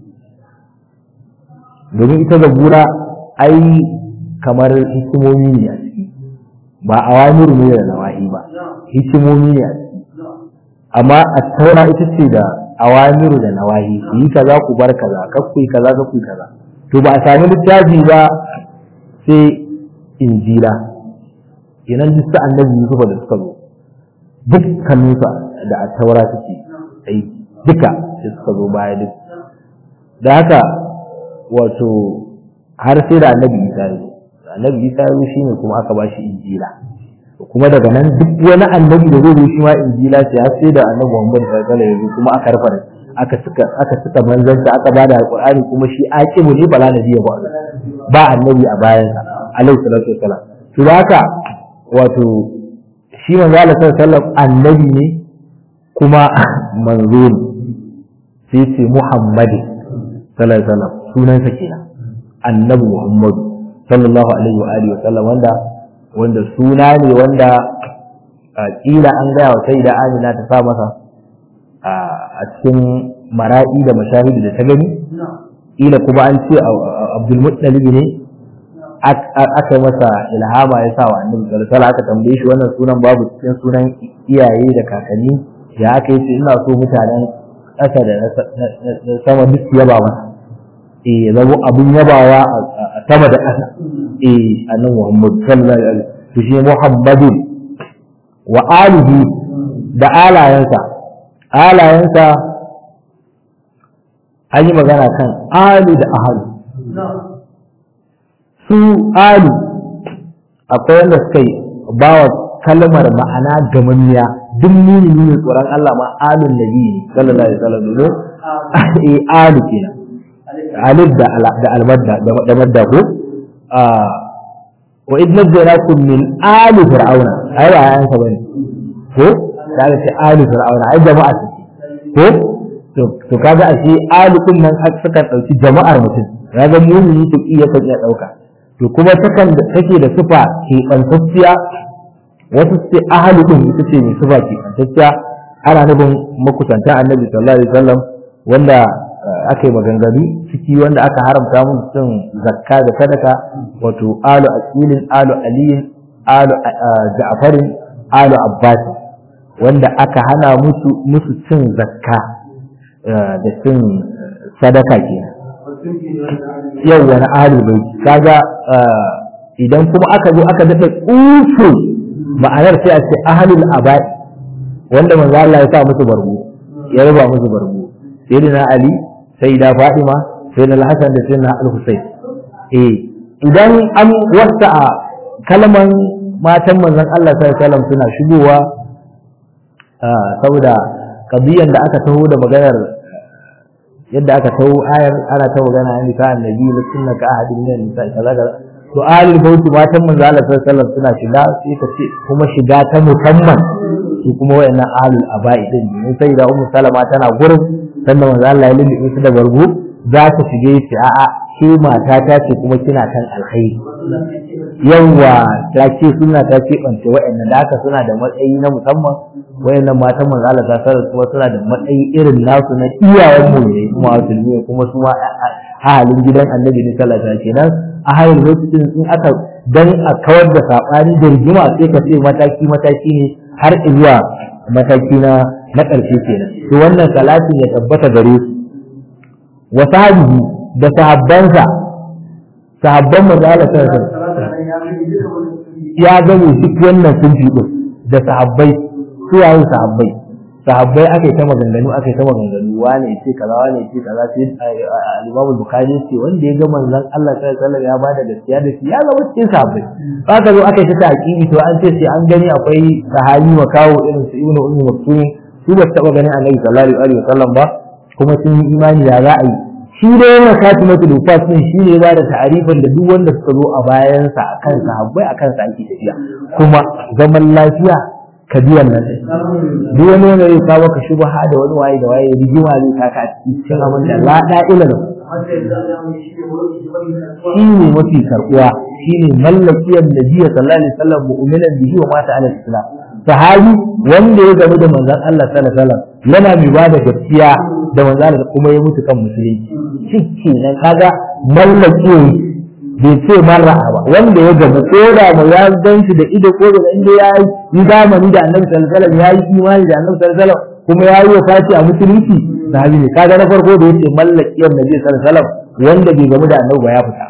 domin ita zabura ai kamar hikimomi ne a ciki ba awamiru ne da nawahi ba hikimomi ne a ciki amma attaura ita ce da awamiru da nawahi ku yi kaza ku bar kaza kar ku yi kaza kar ku yi kaza to ba a sami littafi ba sai injila kenan duk sa annabi Yusuf da suka zo dukkanin sa da attaura suke aiki duka sai suka zo baya duk da haka wato har sai da annabi Isa ya zo annabi Isa ya zo shine kuma aka ba shi injila kuma daga nan duk wani annabi da zai zo shi ma injila ce har sai da annabi Muhammad sallallahu alaihi wasallam kuma aka rufa aka suka aka suka manzanta aka bada alqur'ani kuma shi aqimu ne bala nabi ba ba annabi a bayan sa alaihi salatu wasallam to haka wato shi manzo Allah sallallahu alaihi wasallam annabi ne kuma manzo ne sai ce Muhammad sallallahu alaihi wasallam sunansa kenan annabi Muhammad sallallahu alaihi wa alihi wasallam wanda wanda suna ne wanda kila an gaya wa sai da amina ta sa masa a cikin mara'i da mashahidi da ta gani kila kuma an ce abdul muttalib ne aka yi masa ilhama ya sa wa annabi sallallahu aka tambaye shi wannan sunan babu cikin sunan iyaye da kakanni ya aka yi ce ina so mutanen ƙasa da sama duk su yaba masa eh ya zama abin yabawa a sama da ƙasa eh annabi Muhammad sallallahu alaihi wasallam to shi Muhammadin wa alihi da alayansa alayansa an yi magana kan ali da ahalu su ali akwai wanda suka yi ba wa kalmar ma'ana gamammiya duk muni ne tsoron Allah ma alun nabi ne sallallahu alaihi wasallam domin eh alu kenan alif da da almadda da madda ko a wa idna janakum min ali fir'auna ai ba ayansa bane ko da aka ce ali fir'auna ai jama'a ce ko to kaga ashe ali kun nan suka dauki jama'ar mutum kaga mumini to iya kan iya dauka to kuma takan da take da sifa ke kantacciya wasu ce ahli din ita ce mai sifa ke kantacciya ana nufin makusantan annabi sallallahu alaihi wasallam wanda aka yi maganganu ciki wanda aka haramta mun cin zakka da sadaka wato alu aqilin alu aliyin alu ja'farin alu abbas wanda aka hana musu musu cin zakka da cin sadaka kenan yau wani alu bai kaga idan kuma aka zo aka daɗa tsufu ma'anar sai a ce ahalul abai wanda manzo Allah ya sa musu bargo ya raba musu bargo sayyidina ali sayyida fatima sayyidina al-hasan da sayyidina al-husayn eh idan an wasa kalman matan manzon Allah sallallahu alaihi wasallam suna shigowa saboda kabiyan da aka taho da maganar yadda aka taho ayar ana ta magana an nisa annabi la sunna ka ahadin min nisa kaza kaza to ahlul bait matan manzo Allah sallallahu alaihi wasallam suna shiga sai ka ce kuma shiga ta musamman su kuma wayannan ahlul aba'i din ne sai da ummu salama tana gurin sannan manzo Allah ya lulluɓe su da bargo za ta shige shi a'a ke mata ta ce kuma kina kan alkhairi yawa ta ce suna ta ce bance wayannan da haka suna da matsayi na musamman wayannan matan manzo Allah ta sarar kuma suna da matsayi irin nasu na iyayen mu ne kuma musulmi kuma su ma ahalin gidan annabi ne sallallahu alaihi wasallam kenan ahalin lokacin in aka dan a kawar da sabani da rigima sai ka ce mataki mataki ne har zuwa mataki na na ƙarshe kenan to wannan salatin ya tabbata gare su wa sahabihi da sahabbansa sahabban manzo Allah sallallahu alaihi wasallam ya gane duk wannan sun fi da sahabbai su yayin sahabbai sahabbai aka yi ta maganganu aka yi ta maganganu wane ce kaza wane ce kaza sai al-Imam Bukhari ce wanda ya ga manzon Allah sallallahu alaihi wasallam ya bada gaskiya da shi ya zama cikin sahabbai aka zo aka yi ta taqibi to an ce sai an gani akwai sahabi wa kawo irin su Ibn Ummi Maktum su ba taba ganin Annabi sallallahu alaihi wasallam ba kuma sun yi imani da za a yi shi da yana katimatul wufat din shi ne ba da ta'arifin da duk wanda suka zo a bayansa akan sahabbai akan sa ake tafiya kuma zaman lafiya ka bi wannan duk wani wanda zai kawo ka shubha da wani waye da waye rigima zai kaka a cikin abin da la da'ila da shi ne mafi karbuwa shi ne mallakiyar nabiya sallallahu alaihi wasallam mu'minan bihi wa mata ala islam sahabi wanda ya gamu da manzon Allah sallallahu alaihi wasallam yana mai ba da gaskiya da manzon Allah kuma ya mutu kan musulunci shi nan kaga mallakiyar bai ce marra ba wanda ya gamu ko da mu ya gan shi da ido ko da inda ya yi zamani da annabi sallallahu alaihi wasallam ya yi imani da annabi sallallahu alaihi wasallam kuma ya yi wafati a musulunci sahabi ne kaga na farko da yace mallakiyar nabi sallallahu alaihi wasallam wanda bai gamu da annabi ba ya fita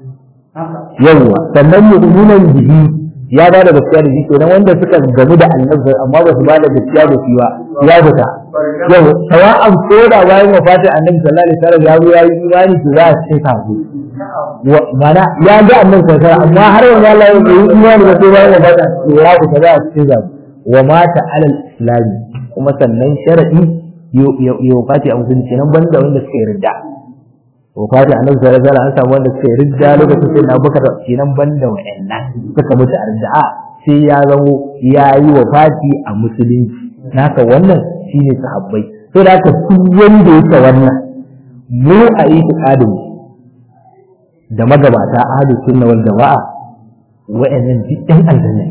yawwa sannan mu'minan bihi ya ba da gaskiya da shi kenan wanda suka gamu da annabi amma ba su ba da gaskiya da shi ba ya fita yau sawa'an ko da bayan wafatin annabi sallallahu alaihi wasallam ya zo ya yi imani to za a cikin sahabi mana ya ga annan sassara amma har yanzu Allah ya yi imani da sai bayan wafata to ya ku kaza a cikin zabi wa mata alal islami kuma sannan sharadi ya wafati a musulunci nan banda wanda suka yi ridda wafati annabi sallallahu alaihi wasallam an samu wanda suka yi ridda lokacin sai na bakar kenan banda wa'annan suka mutu a ridda sai ya zamo ya yi wafati a musulunci naka wannan shine sahabbai to da haka su wanda yake wannan mu a yi mu da magabata ahlus sunna wal jama'a wa'annan duk ɗan aljanna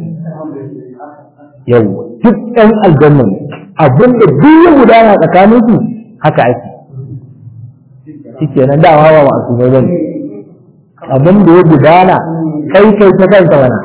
yau duk ɗan aljanna abinda duk ya gudana tsakanin su haka ake shikenan da hawa masu mai bane abin da ya gudana kai kai ta kanka mana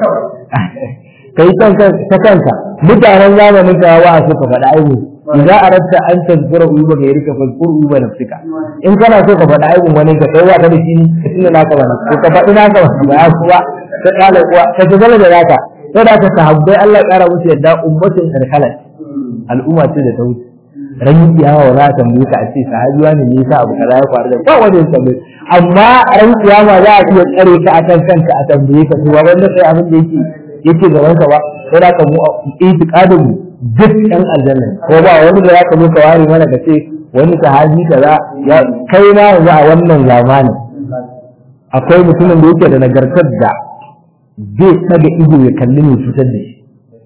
kai ta kanka mutanen zamanin ka wa suka faɗa aibu idza aradta an tazkura uyuba gairika fazkur uyuba nafsika in kana so ka faɗa aibun wani ka kai wa ka da shi ka tuna naka bane ko ka faɗi naka ba ya kuwa ka kala kuwa ka tagala da naka sai da ka sahabbai Allah ya kara musu yadda ummatin karkalat al'umma ce da ta wuce ran kiyama wa za ta tambaye ka a ce sahabi wani ne yasa abu kaza ya faru da ba wanda ya tambaye amma ran kiyama za a iya tsare ka akan kanka a tambaye ka to wanda sai abin da yake yake gaban ka ba sai da ka mu itiqadin mu duk ɗan aljanna ko ba wani da zaka zo ka ware mana ka ce wani sahabi kaza ya kai ma yanzu a wannan zamanin akwai mutumin da yake da nagartar da zai daga ido ya kalli mai cutar da shi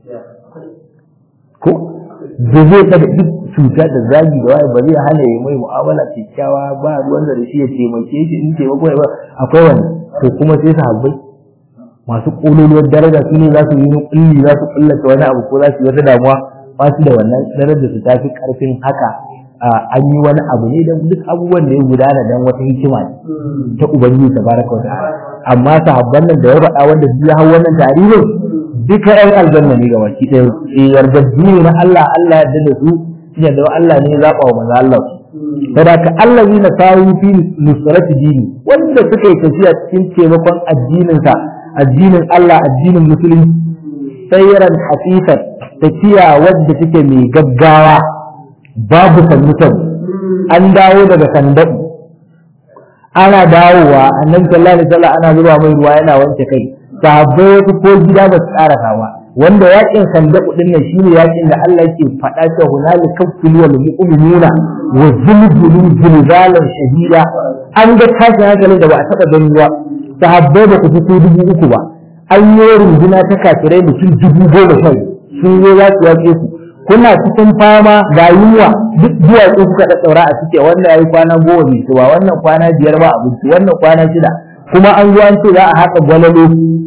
ko da zai daga duk cuta da zagi da waye ba zai hana ya mai mu'amala kyakkyawa ba ruwan da shi ya taimake shi in taimako ya ba akwai wani to kuma sai sahabbai masu kololuwar daraja su ne za su yi kulli za su kullata wani abu ko za su yi wata damuwa ba su da wannan daraja su tafi karfin haka an yi wani abu ne don duk abubuwan da ya gudana don wata hikima ne ta ubangiji tabaraka wa ta'ala amma sahabban nan da ya faɗa wanda su ya hau wannan tarihin duka ɗan aljanna ne gabaki ɗaya yardajju ne na Allah Allah ya da su shi da Allah ne ya zaɓa wa manzo Allah su saboda Allah ne na sawu fi nusrati dini wanda suka yi tafiya cikin taimakon addinin sa addinin Allah addinin musulunci sayran hafifan tafiya wadda take mai gaggawa babu sannutan an dawo daga sandaku ana dawowa annabi sallallahu alaihi wasallam ana zuba mai ruwa yana wanke kai sahabbai wasu ko gida ba su karasa ba wanda yakin sandaku din nan shine yakin da Allah yake faɗa cewa hunali kafil wal mu'minuna wa zulzulu zilzalan shadida an ga tashin hankalin da ba a taɓa gani ba sahabbai ba ku fito dubu uku ba an yi runduna ta kafirai mutum dubu goma sha sun zo za su yaƙe ku kuna cikin fama ga yunwa duk duwatsu kuka ɗaɗɗaura a cike wannan ya yi kwana goma bai ci ba wannan kwana biyar ba abinci wannan kwana shida kuma an zo an ce za a haƙa gwalalo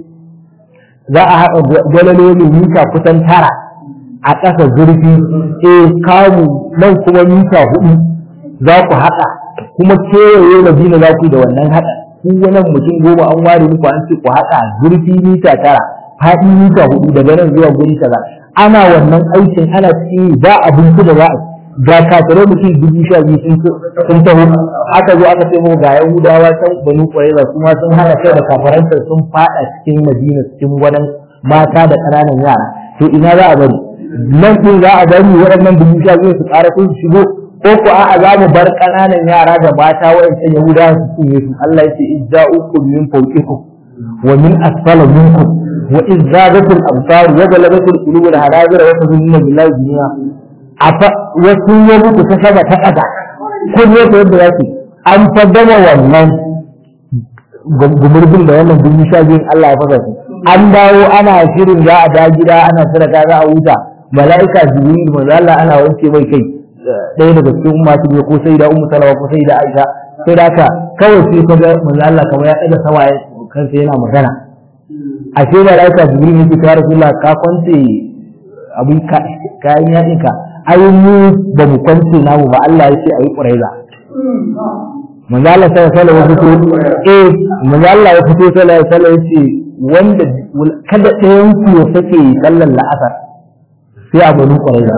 za a haƙa gwalalo mai mita kusan tara a ƙasa zurfi eh kamu nan kuma mita hudu za ku haƙa kuma kewaye madina za ku da wannan haƙa ku wannan mutum goma an ware muku an ce ku haƙa zurfi mita tara faɗi mita hudu daga nan zuwa guri kaza ana wannan aikin ana cikin ba abinci da za a ga kafirai mutum dubu sha biyu sun taho aka zo aka ce mu ga yahudawa can banu ƙwareza kuma sun hana kai da kafaranta sun faɗa cikin madina cikin gwanan mata da ƙananan yara to ina za a bari nan ɗin za a bari waɗannan dubu sha biyu su ƙara sun shigo ko ko a'a za mu bar ƙananan yara da mata waɗancan yahudawa su cinye su Allah ya ce idza'ukum min fawqikum wa min asfala minkum وإذ زادت الأبصار وغلبت القلوب الحناجر وتظنون بالله الدنيا afa wasu ya mutu ta saba ta ƙasa kun ya ta yadda yake an fa gama wannan gumurbin da wannan dubu sha biyun Allah ya fasa an dawo ana shirin za a da gida ana sadaka za a huta mala'ika jibril manzo Allah ana wanke mai kai ɗaya daga cikin masu biyu ko sai da ummu salama ko sai da aisha sai da haka kawai sai ka ga manzo Allah kamar ya ɗaga sama kansa yana magana ashe da laika jibril yake ta rasulullah ka kwance abin kayan yaɗin ka ai mu ba mu kwance namu ba Allah ya ce ayi quraiza manzo Allah sai sallallahu alaihi wasallam eh manzo Allah ya fito sallallahu alaihi wasallam yace wanda kada ɗayan ku ya sake sallar la'asar sai a bani quraiza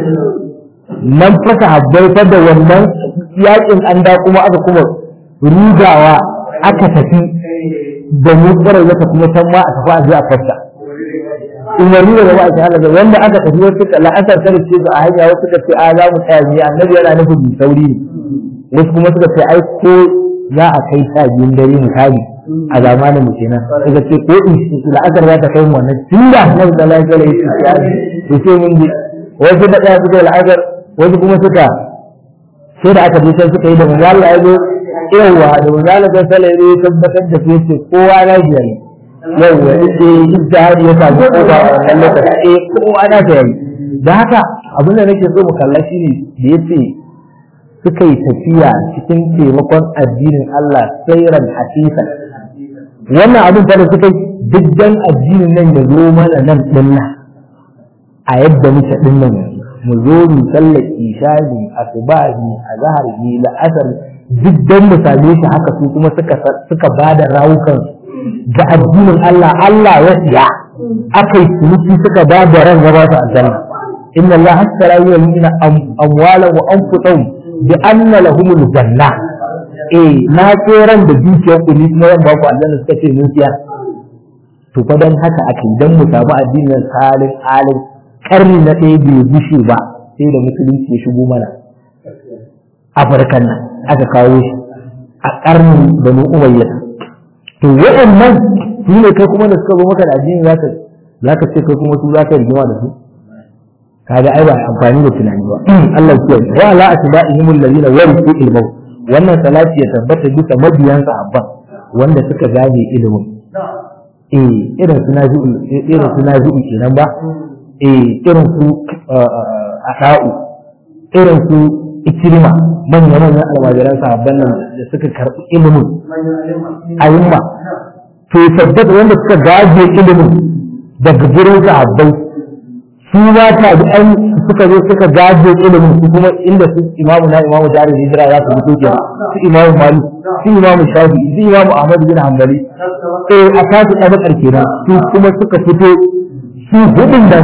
nan fasa habbai da wannan yakin an da kuma aka kuma rugawa aka tafi da mu kwarai zaka kuma san ma a tafi a je a fasta umarni da ba a ta halaga wanda aka tafi wasu ka la'asar kada ce su a hanya wasu ka ce a za mu tsaya ne annabi yana nufin mu sauri ne wasu kuma suka ce ai ko za a kai sha biyun dare misali a zamanin mu kenan suka ce ko in la'asar za ta kai mu wannan tun da annabi sallallahu alaihi wasallam ya ce sai mun ji wasu da ɗaya suka yi la'asar wasu kuma suka sai da aka je sai suka yi da manzo Allah ya zo yawa da manzala ta sala ya tabbatar da su ce kowa na biyar yawa ita ijtihadi ya samu kowa a wannan lokaci eh kowa na ta yi da haka abin da nake so mu kalla shi ne da yace suka yi tafiya cikin taimakon addinin Allah sairan hasisan wannan abin da suka yi duk dan addinin nan ya zo mana nan dinnan a yadda muke dinnan mu zo mu sallar isha'i asubahi azhar ni la'asar duk don mu same shi haka su kuma suka suka ba da rawukan ga addinin Allah Allah ya siya aka yi ciniki suka ba da ran gaba su aljanna inna Allah hasara yi wani amwala wa anfusahum bi anna lahumul janna eh na ce ran da dukiyar ku ni kuma ran ba ku aljanna suka ce mun siya to fa dan haka aka yi dan mu samu addinin salin alin karni na ɗaya bai gushe ba sai da musulunci ya shigo mana afirkan nan aka kawo shi a ƙarnin banu umayya to waɗannan su ne kai kuma da suka zo maka da addini zaka zaka ce kai kuma su zaka rigima da su kaga ai ba amfani da tunani ba Allah ya kiyaye wa ala asba'ihim alladhina warithu ilmahu wannan salati ya tabbata bisa mabiyan sahabban wanda suka gaje ilimin eh irin su nazi irin su nazi kenan ba eh irin su asa'u irin su ikirma manya manyan almajiran sahabban nan da suka karɓi ilimin ayyuma to tabbata wanda suka gaje ilimin daga gurin sahabbai su ma ta bi an suka zo suka gaje ilimin su kuma inda su imamu na imamu jarin hijira za su fito kenan su imamu malik su imamu shafi su imamu ahmad bin hanbali eh a tasu ɗabakar kenan su kuma suka fito su hudun nan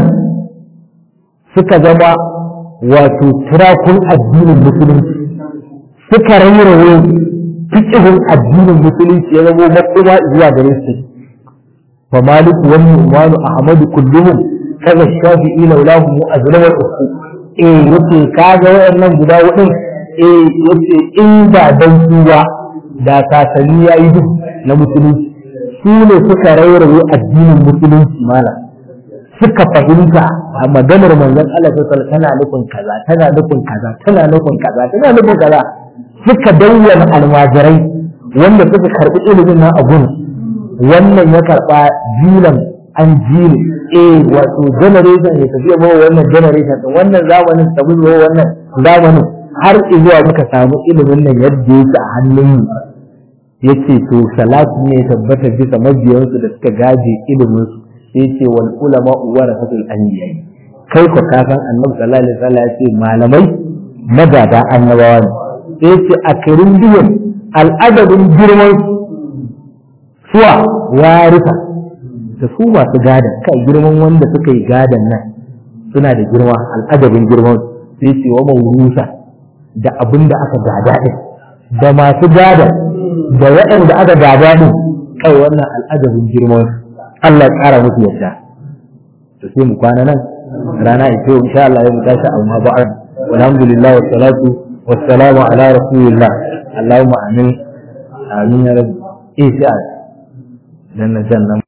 suka zama wato turakun addinin musulunci suka rairaye fikihun addinin musulunci ya zama makoma zuwa gare su fa maliku wa nu'manu ahmadu kulluhum kaza shafi'i laulahu mu azlamar uku eh yace kaga wayannan guda hudun eh yace in ba dan suwa da kasani yayi duk na musulunci su ne suka rairaye addinin musulunci malam suka fahimta a maganar manzon Allah sallallahu tana nufin kaza tana nufin kaza tana nufin kaza tana nufin kaza suka bayyana almajirai wanda suka karbi ilimin nan a gun wannan ya karba jilan an jini eh wato generation ya tafi ba wannan generation din wannan zamanin tabi ba wannan zamanin har zuwa muka samu ilimin nan yadda yake a hannun mu yace to salatu ne tabbatar bisa mabiyansu da suka gaje ilimin su sai ce wal ulama warasatul anbiya kai ko ka san annabi sallallahu alaihi wasallam ya ce malamai magada annabawa ne sai ce a karin biyan al'adabin girman suwa warisa da su masu gadan kai girman wanda suka yi gadan nan suna da girma al'adabin girman sai ce wa mawrusa da abin da aka gada din da masu gadan da waɗanda aka gada din kai wannan al'adabin girman Allah ya ƙara musu yadda to sai mu kwana nan rana ita yau insha Allah ya mu tashi amma ba'ad walhamdulillah wa salatu wa salamu ala rasulillah Allahumma amin amin ya rabbi eh sai dan nan